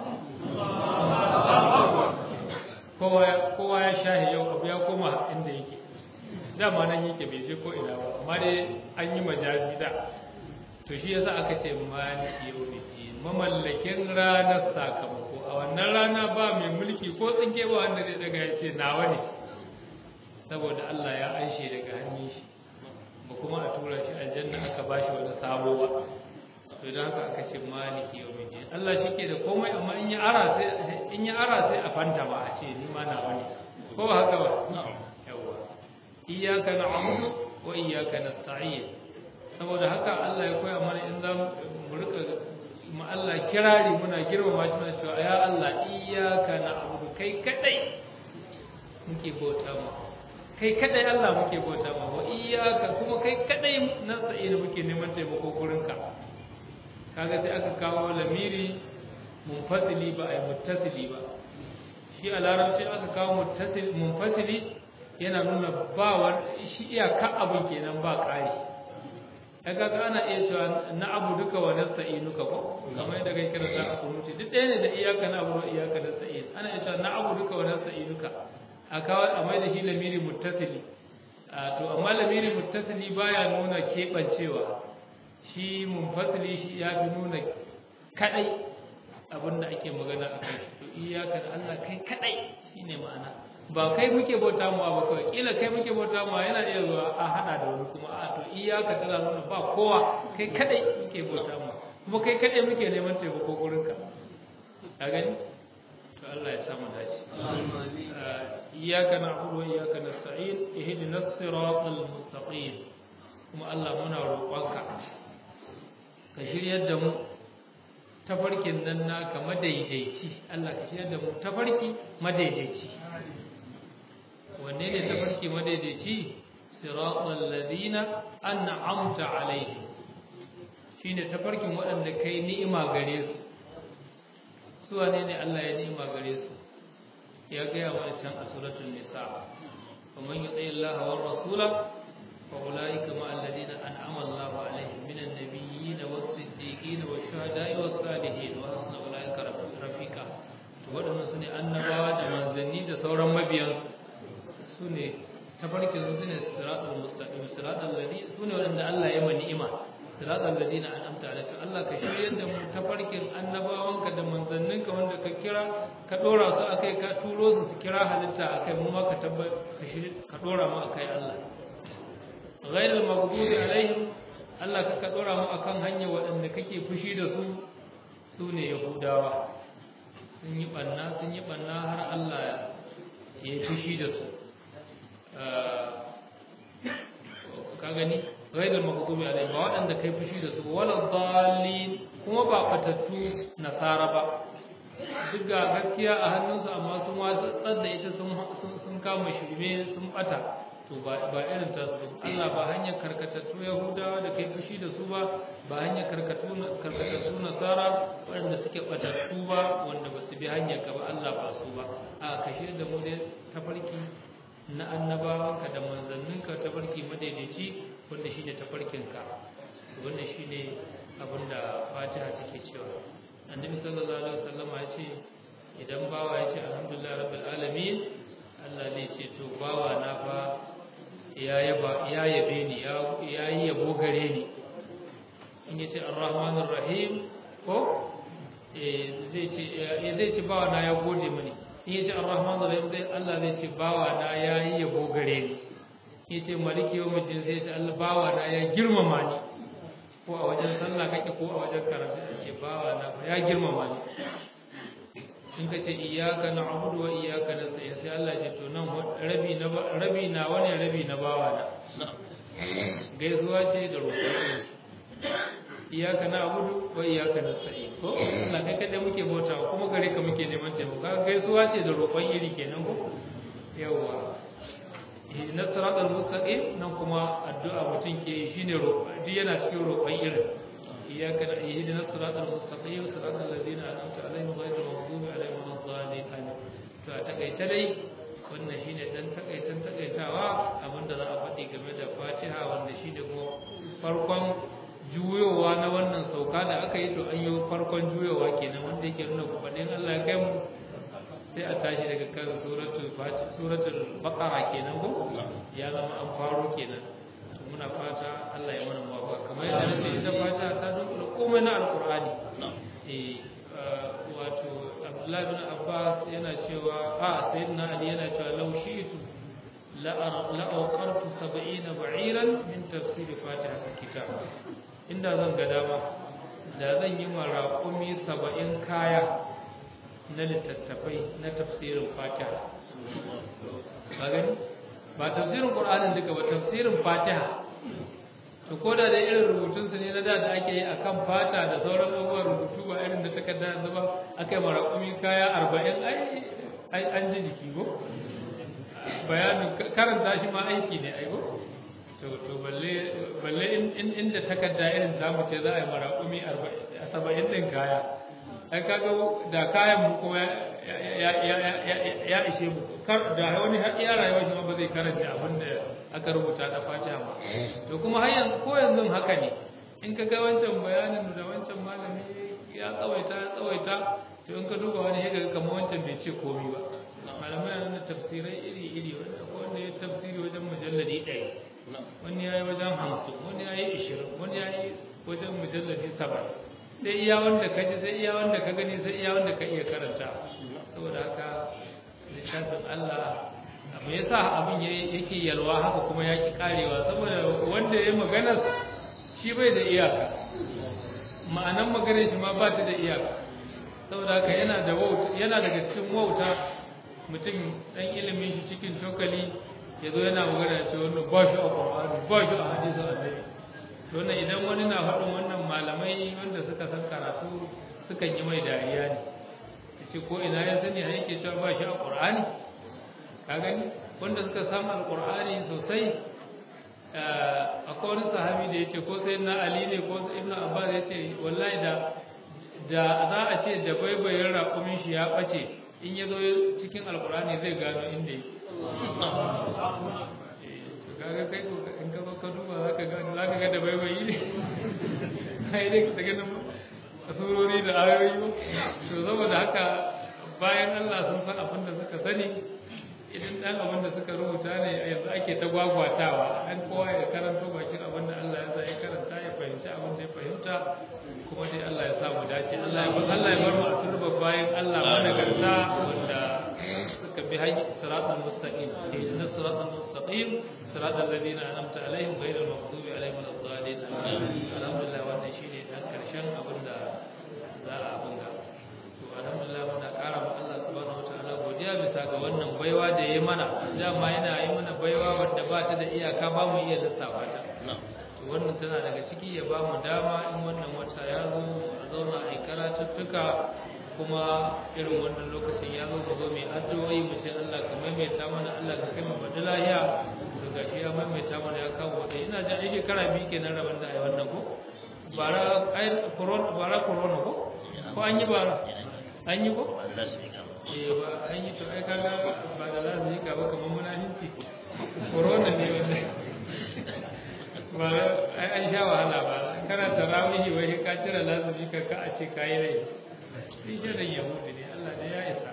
Speaker 2: kowa kowa ya shahi yau abu ya koma inda yake dama nan yake bai je ko ina ba amma dai an yi majazi da to shi yasa aka ce maliki yawmiddin mamallakin ranar sakamako a wannan rana ba mai mulki ko tsinke ba wanda zai daga ya ce nawa ne saboda Allah ya anshe daga hannun shi ba kuma a tura shi aljanna aka ba shi wani sabo ba to don haka aka ce maliki yawmiddin Allah shi ke da komai amma in ya ara sai in ya ara sai a fanta ba a ce ni ma nawa ne ko ba haka ba yawa iyyaka na'budu wa iyyaka nasta'in saboda haka Allah ya koya mana in za mu rika mu Allah kirari muna girmama shi muna cewa ya Allah iyyaka na'budu kai kadai muke bauta ma kai kadai Allah muke bauta ma wa iyyaka kuma kai kadai nasta'in muke neman taimako gurin ka kaga sai aka kawo lamiri munfasili ba ai muttasili ba shi a larabci aka kawo muttasil munfasili yana nuna ba wani shi iyaka abin kenan ba ƙari kaga ga ana iya cewa na abu duka wa nasta'inuka ko kamar yadda kai kira za a kunuti duk ɗaya ne da iyaka na abu da iyaka nasta'in ana iya cewa na abu duka wa nasta'inuka a kawo a mai da shi lamiri muttasili to amma lamiri muttasili baya nuna keɓancewa shi munfasili shi ya fi nuna kadai abinda ake magana a kai to iyaka da Allah kai kadai shine ma'ana ba kai muke bauta mu ba kawai kila kai muke bauta mu yana iya zuwa a hada da wani kuma a to iyaka tana nuna ba kowa kai kadai muke bauta mu kuma kai kadai muke neman taimako gurin ka ka gani to Allah ya samu dace iyyaka na'budu wa iyyaka nasta'in ihdinas siratal mustaqim kuma Allah muna roƙonka ka shiryar da mu tafarkin nan naka madaidaici Allah ka shiryar da mu tafarki madaidaici wanne ne tafarki madaidaici siratal ladina an'amta alaihim shine tafarkin waɗanda kai ni'ima gare su su wane ne Allah ya ni'ima gare su ya gaya mana can a suratul nisa wa man yuti Allah wa rasula fa ulaika ma alladhina an'ama Allah alaihim minan nabiyyin was-siddiqin wash-shuhada'i was-salihin wa hasuna ulaika rafiqa to waɗannan sune annabawa da manzanni da sauran mabiyan su ne tafarkin su ne siratul mustaqim siratul ladhi sune waɗanda Allah ya ma ni'ima siratal ladina an'amta alaihim Allah ka shiryar da mu tafarkin annabawanka da manzanninka wanda ka kira ka dora su akai ka turo su su kira halitta akai mu ma ka tabbar ka shirye ka dora mu akai Allah ghairul maghdubi alaihim Allah ka ka dora mu akan hanya waɗanda kake fushi da su su ne yahudawa sun yi banna sun yi banna har Allah ya yi fushi da su ka gani ghairul maghdubi alaihim ba waɗanda kai fushi da su wala dhalin kuma ba fatattu nasara ba duk ga gaskiya a hannunsu amma sun watsar da ita sun sun kama shirme sun bata to ba ba irin ta su Allah ba hanyar karkatattu yahudawa da kai fushi da su ba ba hanyar karkatu karkatattu nasara waɗanda suke batattu ba wanda ba su bi hanyar ka ba Allah ba su ba a kashe da mu dai tafarki na annabawanka da manzanninka tafarki madaidaici wanda shine tafarkinka wannan shine abin da Fatiha take cewa Annabi sallallahu alaihi wasallam ya ce idan bawa ya ce alhamdulillah rabbil alamin Allah zai ce to bawa na fa ya yaba ya yabe ni ya yi yabo gare ni in ya ce arrahmanir rahim ko eh zai ce zai ce bawa na ya gode mani in ya ce arrahmanir rahim zai Allah zai ce bawa na ya yi yabo gare ni ya ce maliki yau mutum sai ce Allah bawa na ya girmama ni ko a wajen sallah kake ko a wajen karatu ake bawa na ya girmama ni in ka ce iyyaka na'budu wa iyyaka nasta'in sai Allah ya ce to nan rabi na rabi na wani rabi na bawa na gaisuwa ce da roƙo iyyaka na'budu wa iyyaka nasta'in ko Allah kai kada muke bautawa kuma gare ka muke neman taimako gaisuwa ce da roƙon iri kenan ko yawa na siratal mustaqim nan kuma addu'a mutum ke yi shine roƙo duk yana cikin roƙon irin iyyaka na ihdina siratal mustaqim siratal ladzina an'amta alaihim ghayril maghdubi alaihim waladdallin amin to a takaice dai wannan shine dan takaitan takaitawa abinda za a faɗi game da Fatiha wanda shine kuma farkon juyowa na wannan sauka da aka yi to an yi farkon juyowa kenan wanda yake nuna kufaɗin Allah ya kai mu sai a tashi daga kan suratul suratul baqara kenan ko ya zama an faro kenan muna fata Allah ya mana muwafaqa kamar yadda nake ita fata ta dunkula komai na alqur'ani eh wato Abdullah ibn Abbas yana cewa a sayyidina Ali yana cewa law shi'tu la la awqartu 70 ba'iran min tafsir fatiha kitab inda zan ga dama da zan yi maraƙumi 70 kaya na littattafai na tafsirin fatiha ba gani ba tafsirin qur'anin duka ba tafsirin fatiha to ko da da irin rubutun su ne na da da ake yi akan fata da sauran abubuwan rubutu ba irin da takarda yanzu ba aka yi marakumi kaya arba'in ai an ji jiki ko bayanin karanta shi ma aiki ne ai ko to to balle balle inda takarda irin tamu ce za a yi marakumi saba'in din kaya ai kaga da kayan mu kuma ya ya ya ya ishe mu kar da wani har iya rayuwar shi ba zai karanta abin da aka rubuta da Fatiha ba to kuma har yanzu ko yanzu haka ne in ka ga wancan bayanin da wancan malami ya tsawaita ya tsawaita to in ka duba wani ya ga kamar wancan bai ce komai ba malamai yana da tafsirai iri iri wanda ko wanda ya tafsiri wajen mujalladi ɗaya wani ya yi wajen hamsin wani ya yi ishirin wani ya yi wajen mujallabi saba sai iya wanda ka ji sai iya wanda ka gani sai iya wanda ka iya karanta saboda haka littafin Allah me yasa abin yake yalwa haka kuma ya ki karewa saboda wanda ya magana shi bai da iyaka ma'anan maganar shi ma ba ta da iyaka saboda haka yana da wauta yana daga cikin wauta mutum dan ilimin shi cikin cokali ya zo yana magana ce wannan ba shi a Qur'ani ba shi a hadisin Annabi to wannan idan wani na faɗin wannan malamai wanda suka san karatu sukan yi mai dariya ne yace ko ina ya sani a yake cewa ba shi a Qur'ani ka gani wanda suka samu alqur'ani sosai akwai wani sahabi da yace ko sai na Ali ne ko Ibn Abbas yace wallahi da da za a ce da baibayin raƙumin shi ya ɓace in ya zo cikin alkurani zai gano inda yake kaga kai ko in ka zo ka duba za ka ga za ka ga da baibayi ne ai dai ka ganin surori da ayoyi to saboda haka bayan Allah sun san abin da suka sani idan dan abin da suka rubuta ne yanzu ake ta gwagwatawa an kowa ya karanto bakin abin da Allah ya sa ya karanta ya fahimci abin da ya fahimta kuma dai Allah ya sa mu dace Allah ya Allah ya bar mu a turba bayan Allah managarta wanda suka bi hanyar siratal mustaqim ihdina siratal mustaqim siratal ladina an'amta alaihim ghayril maghdubi alaihim waladdallin alhamdulillah wannan shine dan karshen abin da za a bunga to alhamdulillah muna ƙara ma Allah subhanahu wataala godiya bisa ga wannan baiwa da yayi mana dama yana yi mana baiwa wanda ba ta da iyaka ba mu iya lissafa ta wannan tana daga ciki ya ba mu dama in wannan wata ya zo a zauna a yi karatuttuka kuma irin wannan lokacin ya zo mu zo mai addu'o'i mu ce Allah ka maimaita mana Allah ka kai mu bada lahiya to gashi ya maimaita mana ya kawo wadai ina jin ai shekara biyu kenan rabon da ai wannan ko bara ai corona bara corona ko ko an yi bara an yi ko eh ba an yi to ai kaga ba da za su yi ka ba kamar munafinci corona ne wannan ba ai an sha wahala ba kana tarawihi wai ka cire lazumi ka ka a ce kai rai shi ke da yahudi ne Allah ne ya isa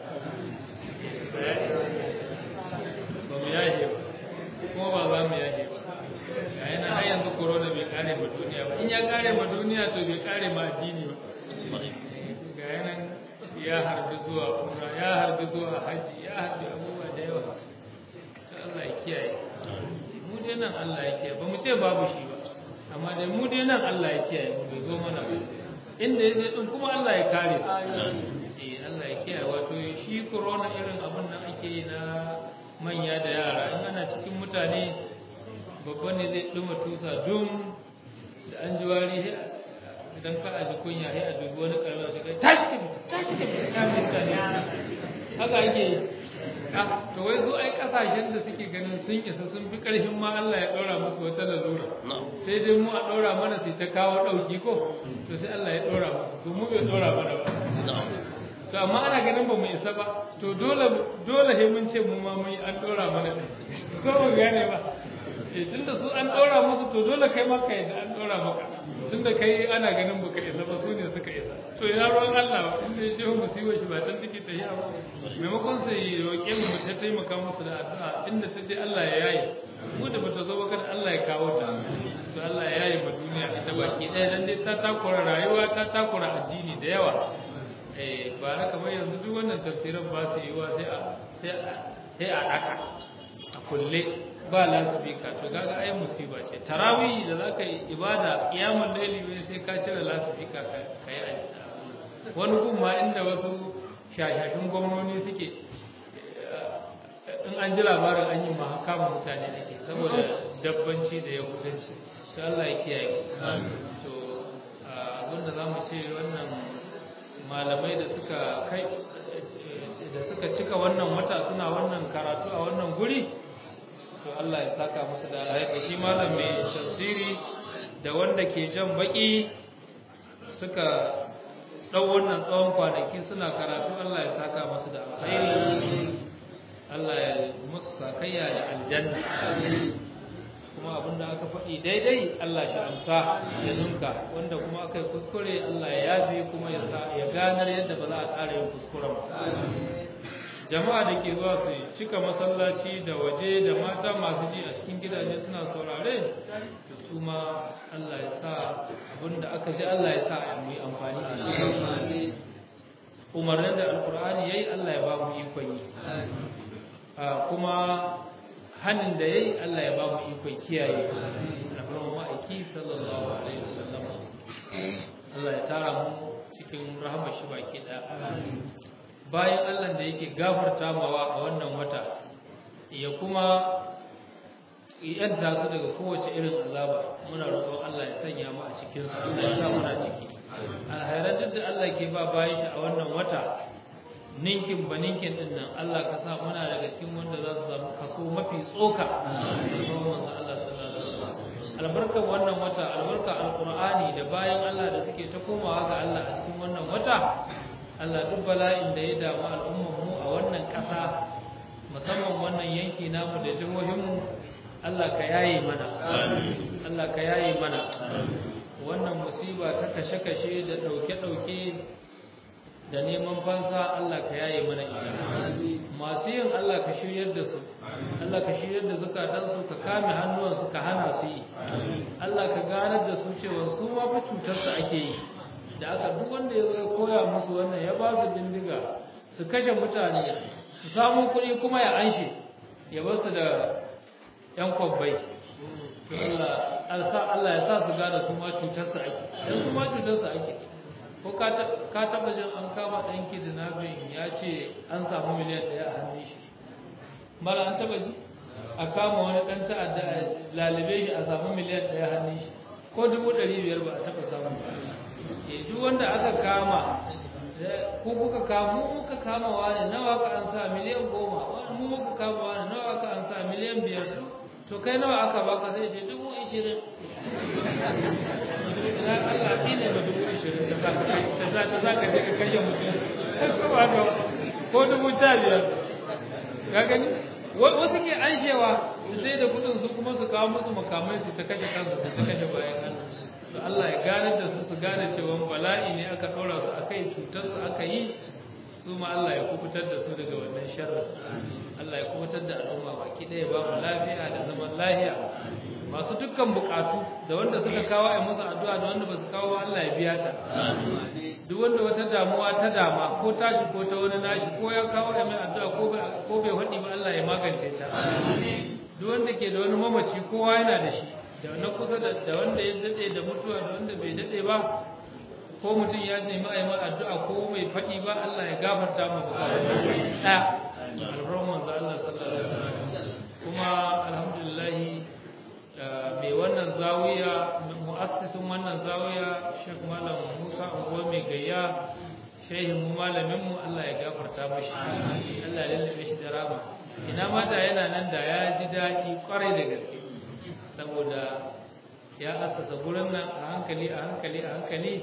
Speaker 2: ba mu yaje ba kuma ba za mu yaje ba ga yana har yanzu corona bai kare ma duniya ba in ya kare ma duniya to bai kare ma addini ba ga yana ya harbi zuwa umra ya harbi zuwa haji ya harbi abubuwa da yawa Allah ya kiyaye mu dai nan Allah ya kiyaye ba mu ce babu shi ba amma dai mu dai nan Allah ya kiyaye mu bai zo mana ba inda ya din kuma Allah ya kare su eh Allah ya kiyaye wato shi corona irin abin da ake yi na manya da yara in ana cikin mutane babba ne zai duma tusa dum da an ji wari idan ka aji kunya sai a dubi wani karama shi kai tashi tashi ta mutane haka ake yi to wai zo ai kasashen da suke ganin sun isa sun fi karfin ma Allah ya ɗora musu wata lalura sai dai mu a ɗora mana sai ta kawo ɗauki ko to sai Allah ya ɗora musu to mu bai ɗora mana ba to amma ana ganin ba mu isa ba to dole dole sai mun ce mu ma mun yi an ɗora mana ko mu gane ba eh tunda su an ɗora musu to dole kai ma kai da an ɗora maka tunda kai ana ganin baka isa ba su ne suka isa to ina ruwan Allah inda ya ce musibar shi ba tan take tafiya ba maimakon sai roƙe mu mu ta taimaka musu da addu'a inda ta je Allah ya yaye mu da bata zo ba kada Allah ya kawo ta to Allah ya yaye ma duniya ita baki ɗaya dan dai ta takura rayuwa ta takura addini da yawa eh ba na kamar yanzu duk wannan tafsirin ba su yiwa sai a sai a sai a daka a kulle ba lasifika to kaga ai musiba ce tarawih da zaka yi ibada qiyamul layli sai ka cire lasifika ka kai wani gun ma inda wasu shashashin gwamnoni suke in an ji labarin an yi ma kama mutane ake saboda dabbanci da yahudanci to Allah ya kiyaye to abinda za mu ce wannan malamai da suka kai da suka cika wannan wata suna wannan karatu a wannan guri to Allah ya saka musu da alhaji shi malam mai tafsiri da wanda ke jan baki suka ɗau wannan tsawon kwanaki suna karatu Allah ya saka musu da alkhairi Allah ya musu sakayya da aljanna kuma abin da aka faɗi daidai Allah shi amsa ya nunka wanda kuma aka yi kuskure Allah ya yafe kuma ya ya ganar yadda ba za a ƙara yin kuskure ba jama'a da ke zuwa su cika masallaci da waje da mata sauran masu ji a cikin gidaje suna saurare da su ma Allah ya sa abinda aka ji Allah ya sa mu yi amfani da shi umarnin da alkur'ani yayi Allah ya ba mu ikon yi kuma hannun da yayi Allah ya ba mu ikon kiyaye rahmanu ma'aiki sallallahu alaihi wasallam Allah ya tara mu cikin rahmar shi baki ɗaya bayan Allah da yake gafarta mawa a wannan wata ya kuma yadda su daga kowace irin azaba muna roƙon Allah ya sanya mu a cikin su Allah ya sa muna ciki alhairan duk da Allah ke ba bayan shi a wannan wata ninkin ba ninkin din nan Allah ka sa muna daga cikin wanda za su samu kaso mafi tsoka albarkar wannan wata albarka alqur'ani da bayan Allah da suke ta komawa ga Allah a cikin wannan wata Allah duk bala'in da ya damu al'ummar mu a wannan ƙasa musamman wannan yanki namu da jihohin mu Allah ka yaye mana Allah ka yaye mana wannan musiba ta kashe-kashe da ɗauke-ɗauke da neman fansa Allah ka yaye mana ita masu yin Allah ka shiryar da su Allah ka shiryar da zukatansu ka kame hannuwansu ka hana su yi Allah ka ganar da su cewa su ma fa cutar su ake yi da aka duk wanda ya zo koya musu wannan ya ba su bindiga su kashe mutane su samu kuɗi kuma ya anshe ya bar su da yan kwabbai to Allah Allah ya sa su gane su ma cutar su ake dan su ma cutar su ake ko ka taba jin an kama ɗan kidnapping ya ce an samu miliyan ɗaya a hannun shi mara an taba ji a kama wani ɗan ta'adda a lalibe shi a samu miliyan ɗaya hannun shi ko dubu ɗari biyar ba a taba samu ba e duk wanda aka kama ko kuka kama mu muka kama wani nawa ka an sa miliyan goma mu muka kama wani nawa ka an sa miliyan biyar to kai nawa aka baka sai ce dubu ishirin na Allah ne ba dubu ishirin ta za ta za ka je ka kashe mutum ko ba ka ko dubu ta biyar ka gani wasu ke anshewa su sai da kudin su kuma su kawo musu makamai su ta kashe kansu su ta kashe bayan Allah to Allah ya gane da su su gane cewa bala'i ne aka ɗora su akai cutar su aka yi su ma Allah ya kubutar da su daga wannan sharrin Allah ya kubutar da al'umma baki ɗaya ba mu lafiya da zaman lafiya masu dukkan bukatu da wanda suka kawo a musu addu'a da wanda ba su kawo Allah ya biya ta duk wanda wata damuwa ta dama ko tashi ko ta wani nashi ko ya kawo a mai addu'a ko bai faɗi ba Allah ya magance ta duk wanda ke da wani mamaci kowa yana da shi da na kusa da wanda ya daɗe da mutuwa da wanda bai daɗe ba ko mutum ya nemi a yi addu'a ko bai faɗi ba Allah ya gafarta mu bukatu ɗaya alfarman manzo Allah sallallahu alaihi wasallam kuma alhamdulillah mai wannan zawiya mu'assisin wannan zawiya Sheikh Malam Musa Ungo mai gayya shehin mu malamin mu Allah ya gafarta mashi Allah ya lallabe shi da rama ina ma da yana nan da ya ji daɗi kwarai da gaske saboda ya assasa gurin nan a hankali a hankali a hankali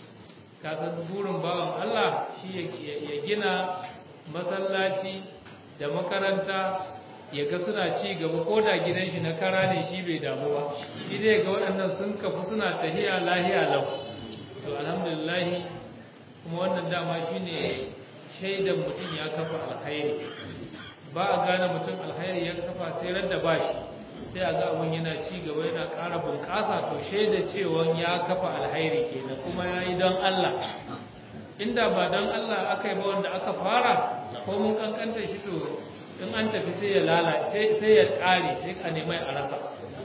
Speaker 2: ka san burin bawan Allah shi ya gina masallaci da makaranta ya ga suna ci gaba ko da gidan shi na kara ne shi bai damu ba shi dai ga waɗannan sun kafu suna tahiya lahiya lau to alhamdulillah kuma wannan dama shine shaidan mutum ya kafa alkhairi ba a gane mutum alkhairi ya kafa sai ran da bashi sai a ga abun yana ci gaba yana ƙara bunƙasa to shaida cewa ya kafa alkhairi kenan kuma ya yi don Allah inda ba don Allah aka yi ba wanda aka fara ko mun kankanta shi to in an tafi sai ya lalace sai ya ƙare sai a nemai a rasa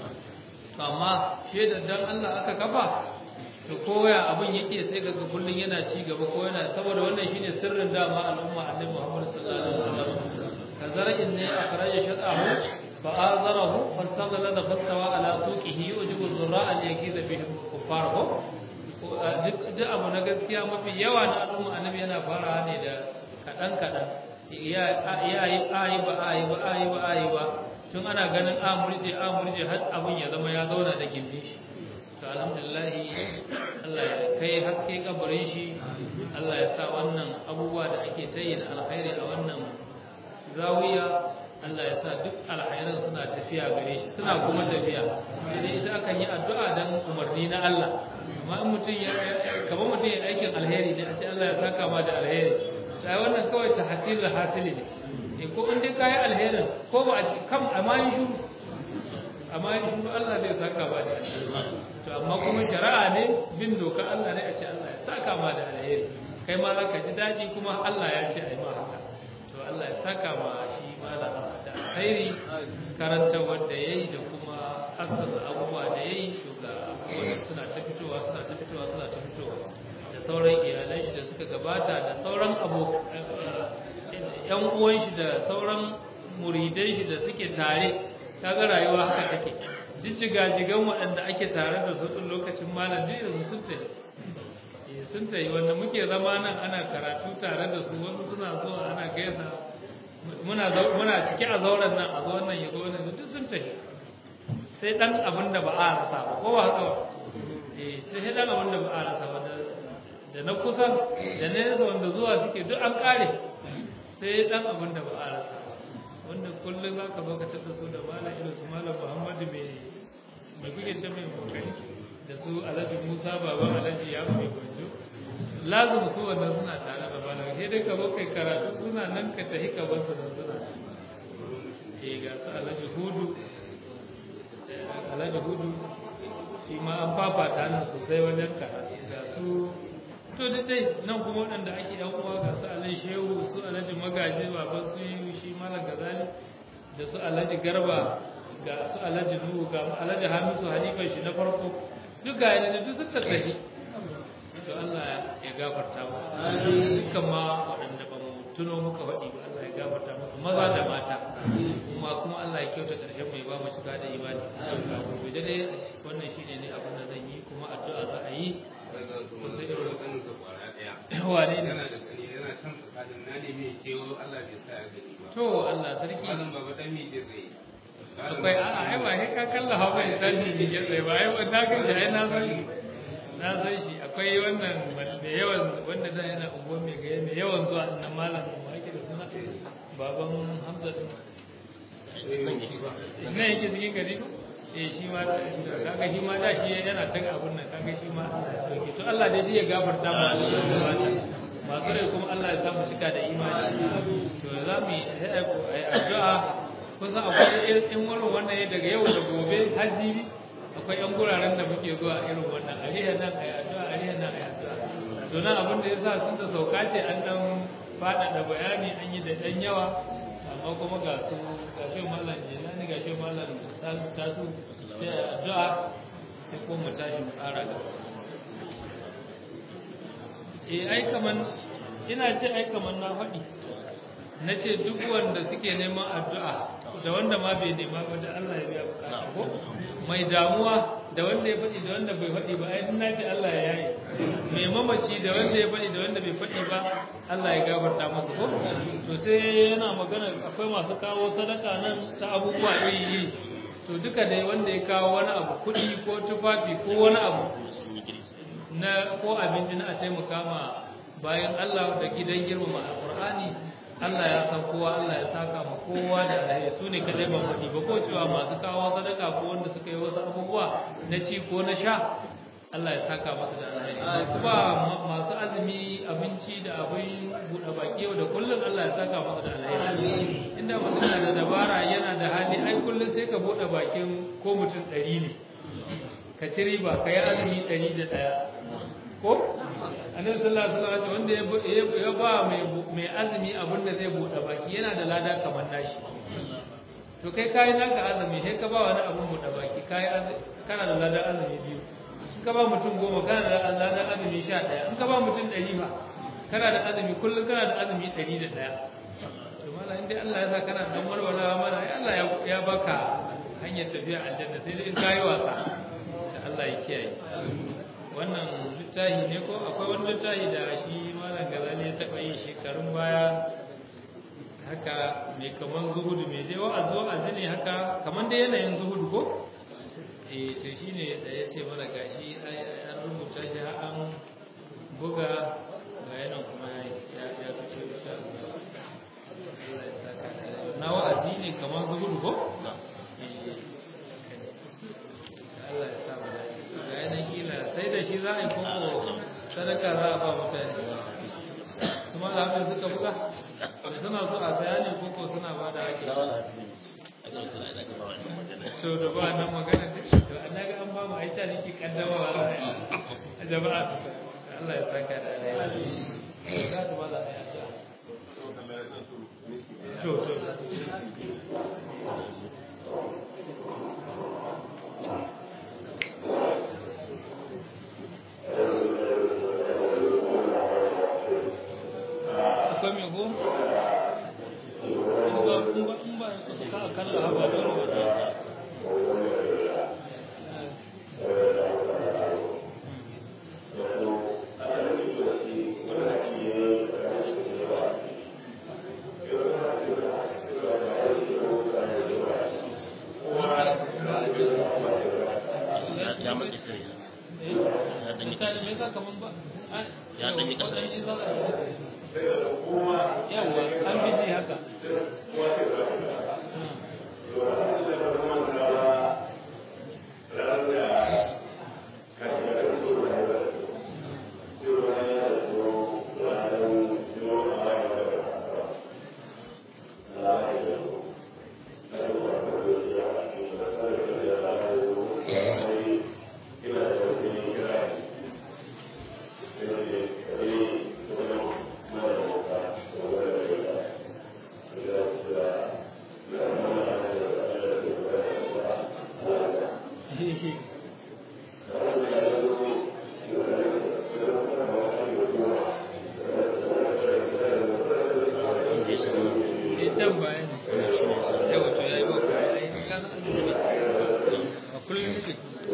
Speaker 2: to amma shaidar dan Allah aka kafa to koya abin yake sai ga kullun yana ci gaba ko yana saboda wannan shine sirrin dama al'umma annabi Muhammad sallallahu alaihi wasallam kazara'in ne akhraja shatahu fa azarahu fastaghala da fastawa ala suqihi yujibu dhurra'a yakiza bihi kuffar ko duk abu na gaskiya mafi yawa na al'umma annabi yana farawa ne da kadan kadan ya yi ayi ba ayi ba ayi ba ayi ba tun ana ganin a murje a murje har abin ya zama ya zauna da gindi shi to alhamdulillah Allah ya kai haske kabarin shi Allah ya sa wannan abubuwa da ake tayi da alkhairi a wannan zawiya Allah ya sa duk alkhairan suna tafiya gare shi suna kuma tafiya sai ita akan yi addu'a dan umarni na Allah amma in mutum ya kamar mutum ya aikin alheri ne a ce Allah ya saka ma da alheri sai wannan kawai ta hasili hasili ne eh ko in dai kayi alherin ko ba a kam amma yi shuru amma yi shuru Allah zai saka ba da to amma kuma shari'a ne bin doka Allah ne a ce Allah ya saka ma da alheri kai ma za ka ji daɗi kuma Allah ya ce a yi ma haka to Allah ya saka ma shi ma da alheri karanta wanda ya yi da kuma asasa abubuwa da ya yi to ga abubuwan suna ta fitowa suna ta fitowa suna ta fitowa da sauran iyalan shi da suka gabata da sauran abu yan uwan shi da sauran muridan shi da suke tare kaga rayuwa haka take duk jigajigan waɗanda ake tare da su tun lokacin malam duk yanzu sun tafi sun tafi wanda muke zama nan ana karatu tare da su wasu suna zuwa ana gaisa muna muna cike a zauren nan a zuwan nan ya zo nan duk sun tafi sai dan abin da ba a rasa ba ko ba haka ba eh sai dan abin da ba a rasa ba da na kusa da na nesa wanda zuwa suke duk an kare sai dan abin da ba a rasa wanda kullum za ka zo ka tattasa su da malam irin su malam muhammadu mai mai kuke ta mai kokari da su alhaji musa baban alhaji ya mai gwanjo lazim su wannan suna tare da malam sai dai ka zo kai karatu suna nan ka tafi ka bar su nan suna eh ga su alhaji hudu alhaji hudu shi ma an fafata nan sosai wajen karatu ga su to da dai nan kuma waɗanda ake yan uwa ga su alhaji shehu su alhaji magaji baban su yi shi malam gazali da su alhaji garba ga su alhaji nuhu ga alhaji hamisu halifan shi na farko duk ga yana duk sun tattahi to Allah ya gafarta mu dukkan ma waɗanda ba mu tuno muka faɗi ba Allah ya gafarta musu maza da mata kuma kuma Allah ya kyauta ƙarshen mai ba mu shiga da imani gobe dai wannan shine ne abin da zan yi kuma addu'a za a yi wane ne
Speaker 3: yana da kani yana can tsakanin na ne mai kewo Allah bai sa ya gani ba
Speaker 2: to Allah sarki
Speaker 3: malam baba dan mi je zai
Speaker 2: akwai a'a ai ba sai ka kalla hawa ya san ni ya tsaye ba ai ba na ga shi ai na san shi na san shi akwai wannan mai yawan wanda zai yana unguwar mai gaya mai yawan zuwa nan malam ma yake da suna baban Hamza din nan yake cikin gari eh shi ma kaga shi ma da shi yana taga abun nan kaga shi ma Allah ya sauke to Allah dai ya gafarta mu masu rai kuma Allah ya samu cika da imani to za mu yi addu'a kun san akwai in wani wannan ya daga yau da gobe har jibi akwai yan guraren da muke zuwa irin wannan ariya nan ayi addu'a ariya nan ayi addu'a to nan abin da yasa sun da sauka ce an dan faɗaɗa bayani an yi da ɗan yawa amma kuma ga su ga shi mallam jelani ga shi mallam tasu sai addu'a sai ko mu tashi mu ƙara gaba eh ai kaman ina ce ai kaman na faɗi na ce duk wanda suke neman addu'a da wanda ma bai nema ba da Allah ya biya bukata ko mai damuwa da wanda ya faɗi da wanda bai faɗi ba ai na ce Allah ya yaye mai mamaci da wanda ya faɗi da wanda bai faɗi ba Allah ya gafarta masa ko to sai yana magana akwai masu kawo sadaka nan ta abubuwa iri iri to duka dai wanda ya kawo wani abu kuɗi ko tufafi ko wani abu na ko abinci na a taimaka ma bayan Allah da gidan girmama alqur'ani Allah ya san kowa Allah ya saka ma kowa da alheri su ne kadai ban faɗi ba ko cewa masu kawo sadaka ko wanda suka yi wasu abubuwa na ci ko na sha Allah ya saka masa da alheri kuma masu azumi abinci da abin buɗe baki yau da kullum Allah ya saka masa da alheri inda mutum na da dabara yana da hali ai kullum sai ka buɗe bakin ko mutum ɗari ne ka ci riba ka yi azumi ɗari da ɗaya ko annabi sallallahu alaihi wasallam wanda ya ba mai mai azumi abin da zai bude baki yana da lada kamar nashi to kai kai naka azumi sai ka ba wani abin bude baki kai kana da lada azumi biyu in ka ba mutum goma kana da lada azumi sha ɗaya in ka ba mutum ɗari ba kana da azumi kullum kana da azumi ɗari da ɗaya to mala in dai Allah ya sa kana dan warwara mana ai Allah ya baka hanyar tafiya aljanna sai dai in kayi wasa da Allah ya kiyaye wannan littafi ne ko akwai wani littafi da shi malam gazali ya taɓa yi shekarun baya haka mai kaman zuhudu mai dai wa'azi wa'azi ne haka kaman dai yanayin zuhudu ko eh to shine da ya ce mana gashi an rubuta shi har an buga ga yanan kuma ya ya fice insha Allah Allah ya saka na wa'azi ne kaman zuhudu ko Allah ya sa mu dace ga yanan kila sai da shi za a yi koko sadaka za a ba mutane kuma da haka suka buga suna so a saya ne koko to da ba nan magana to na ga an ba mu aisha ne ke kaddamawa a jama'a Allah ya saka da alheri za ta maza a yasa to to akwai mai ko? in ba in ba in ba ka kalla haba dole ba
Speaker 1: ya matsi kai ya danyi
Speaker 2: mutane me yasa kaman ba
Speaker 1: Ya ɗan yi ƙasa.
Speaker 2: waɗansu za a yawa an fi ji haka Idan bayan yawa to yayi ba ai ka san annabi a kullum nake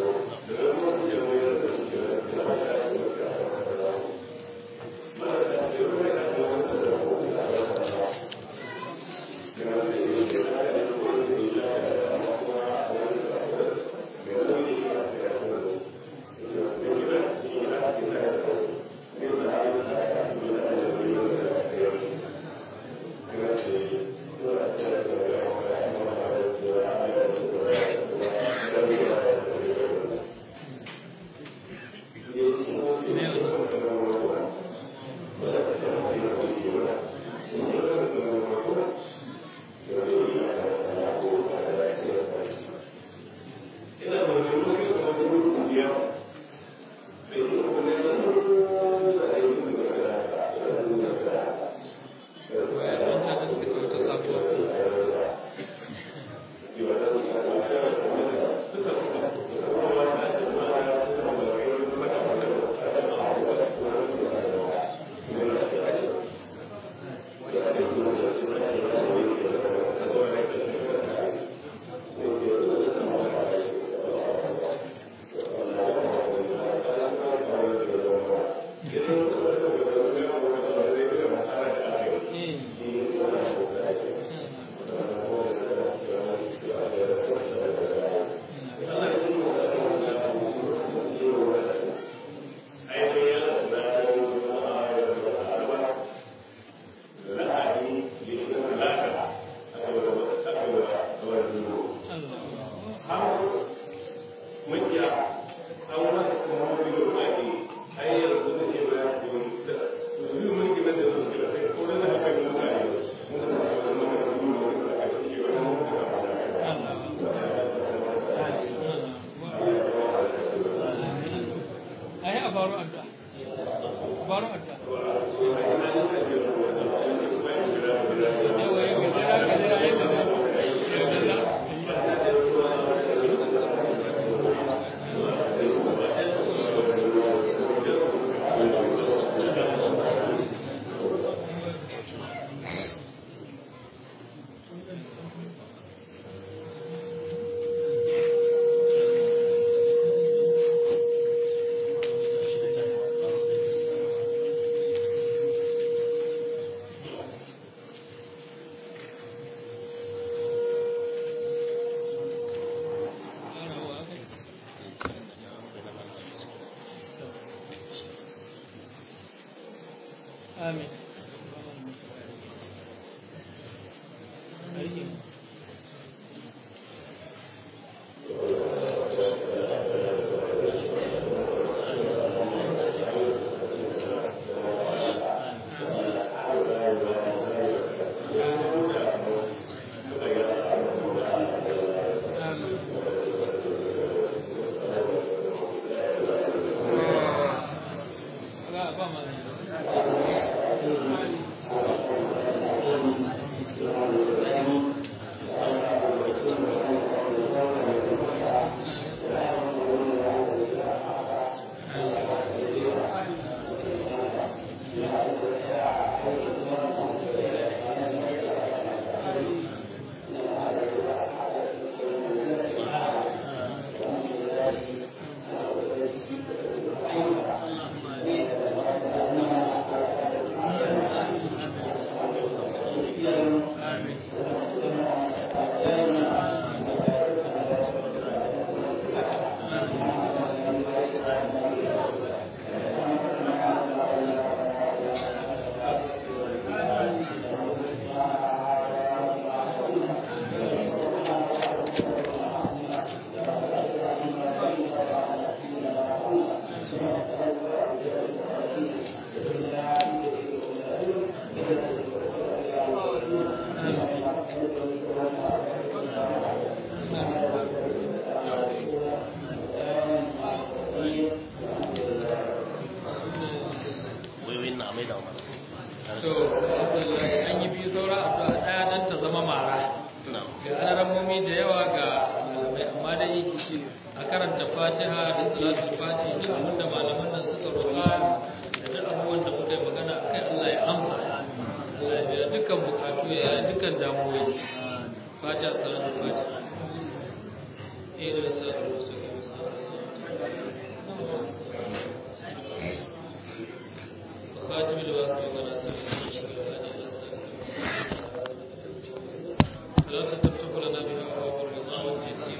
Speaker 2: ai a baro addu'a baro addu'a yawa ya gajera gajera ya gajera Amin. Amin. a karanta fatiha da salatul fatiha duk abin da malaman nan suka roƙa da duk abubuwan da muka yi magana a kai Allah ya amsa Allah ya biya dukkan bukatu ya yi dukkan damuwoyi fatiha salatul fatiha eh da salatul خاتم الوقت ولا لا تفتح لنا بها أبواب الرضا والتيسير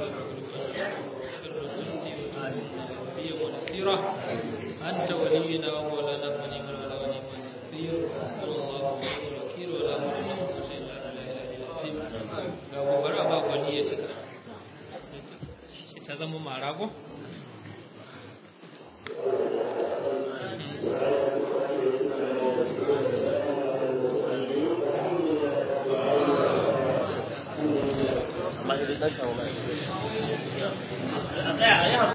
Speaker 2: والنبي ونصيرة أنت ولينا ومولانا ونعم الولا ونعم النصير صلى الله عليه الوكيل ولا حول ولا قوة إلا بالله العلي العظيم ga gobara ba gwani ya cika ta zama marago
Speaker 1: amma idan ka kawo mai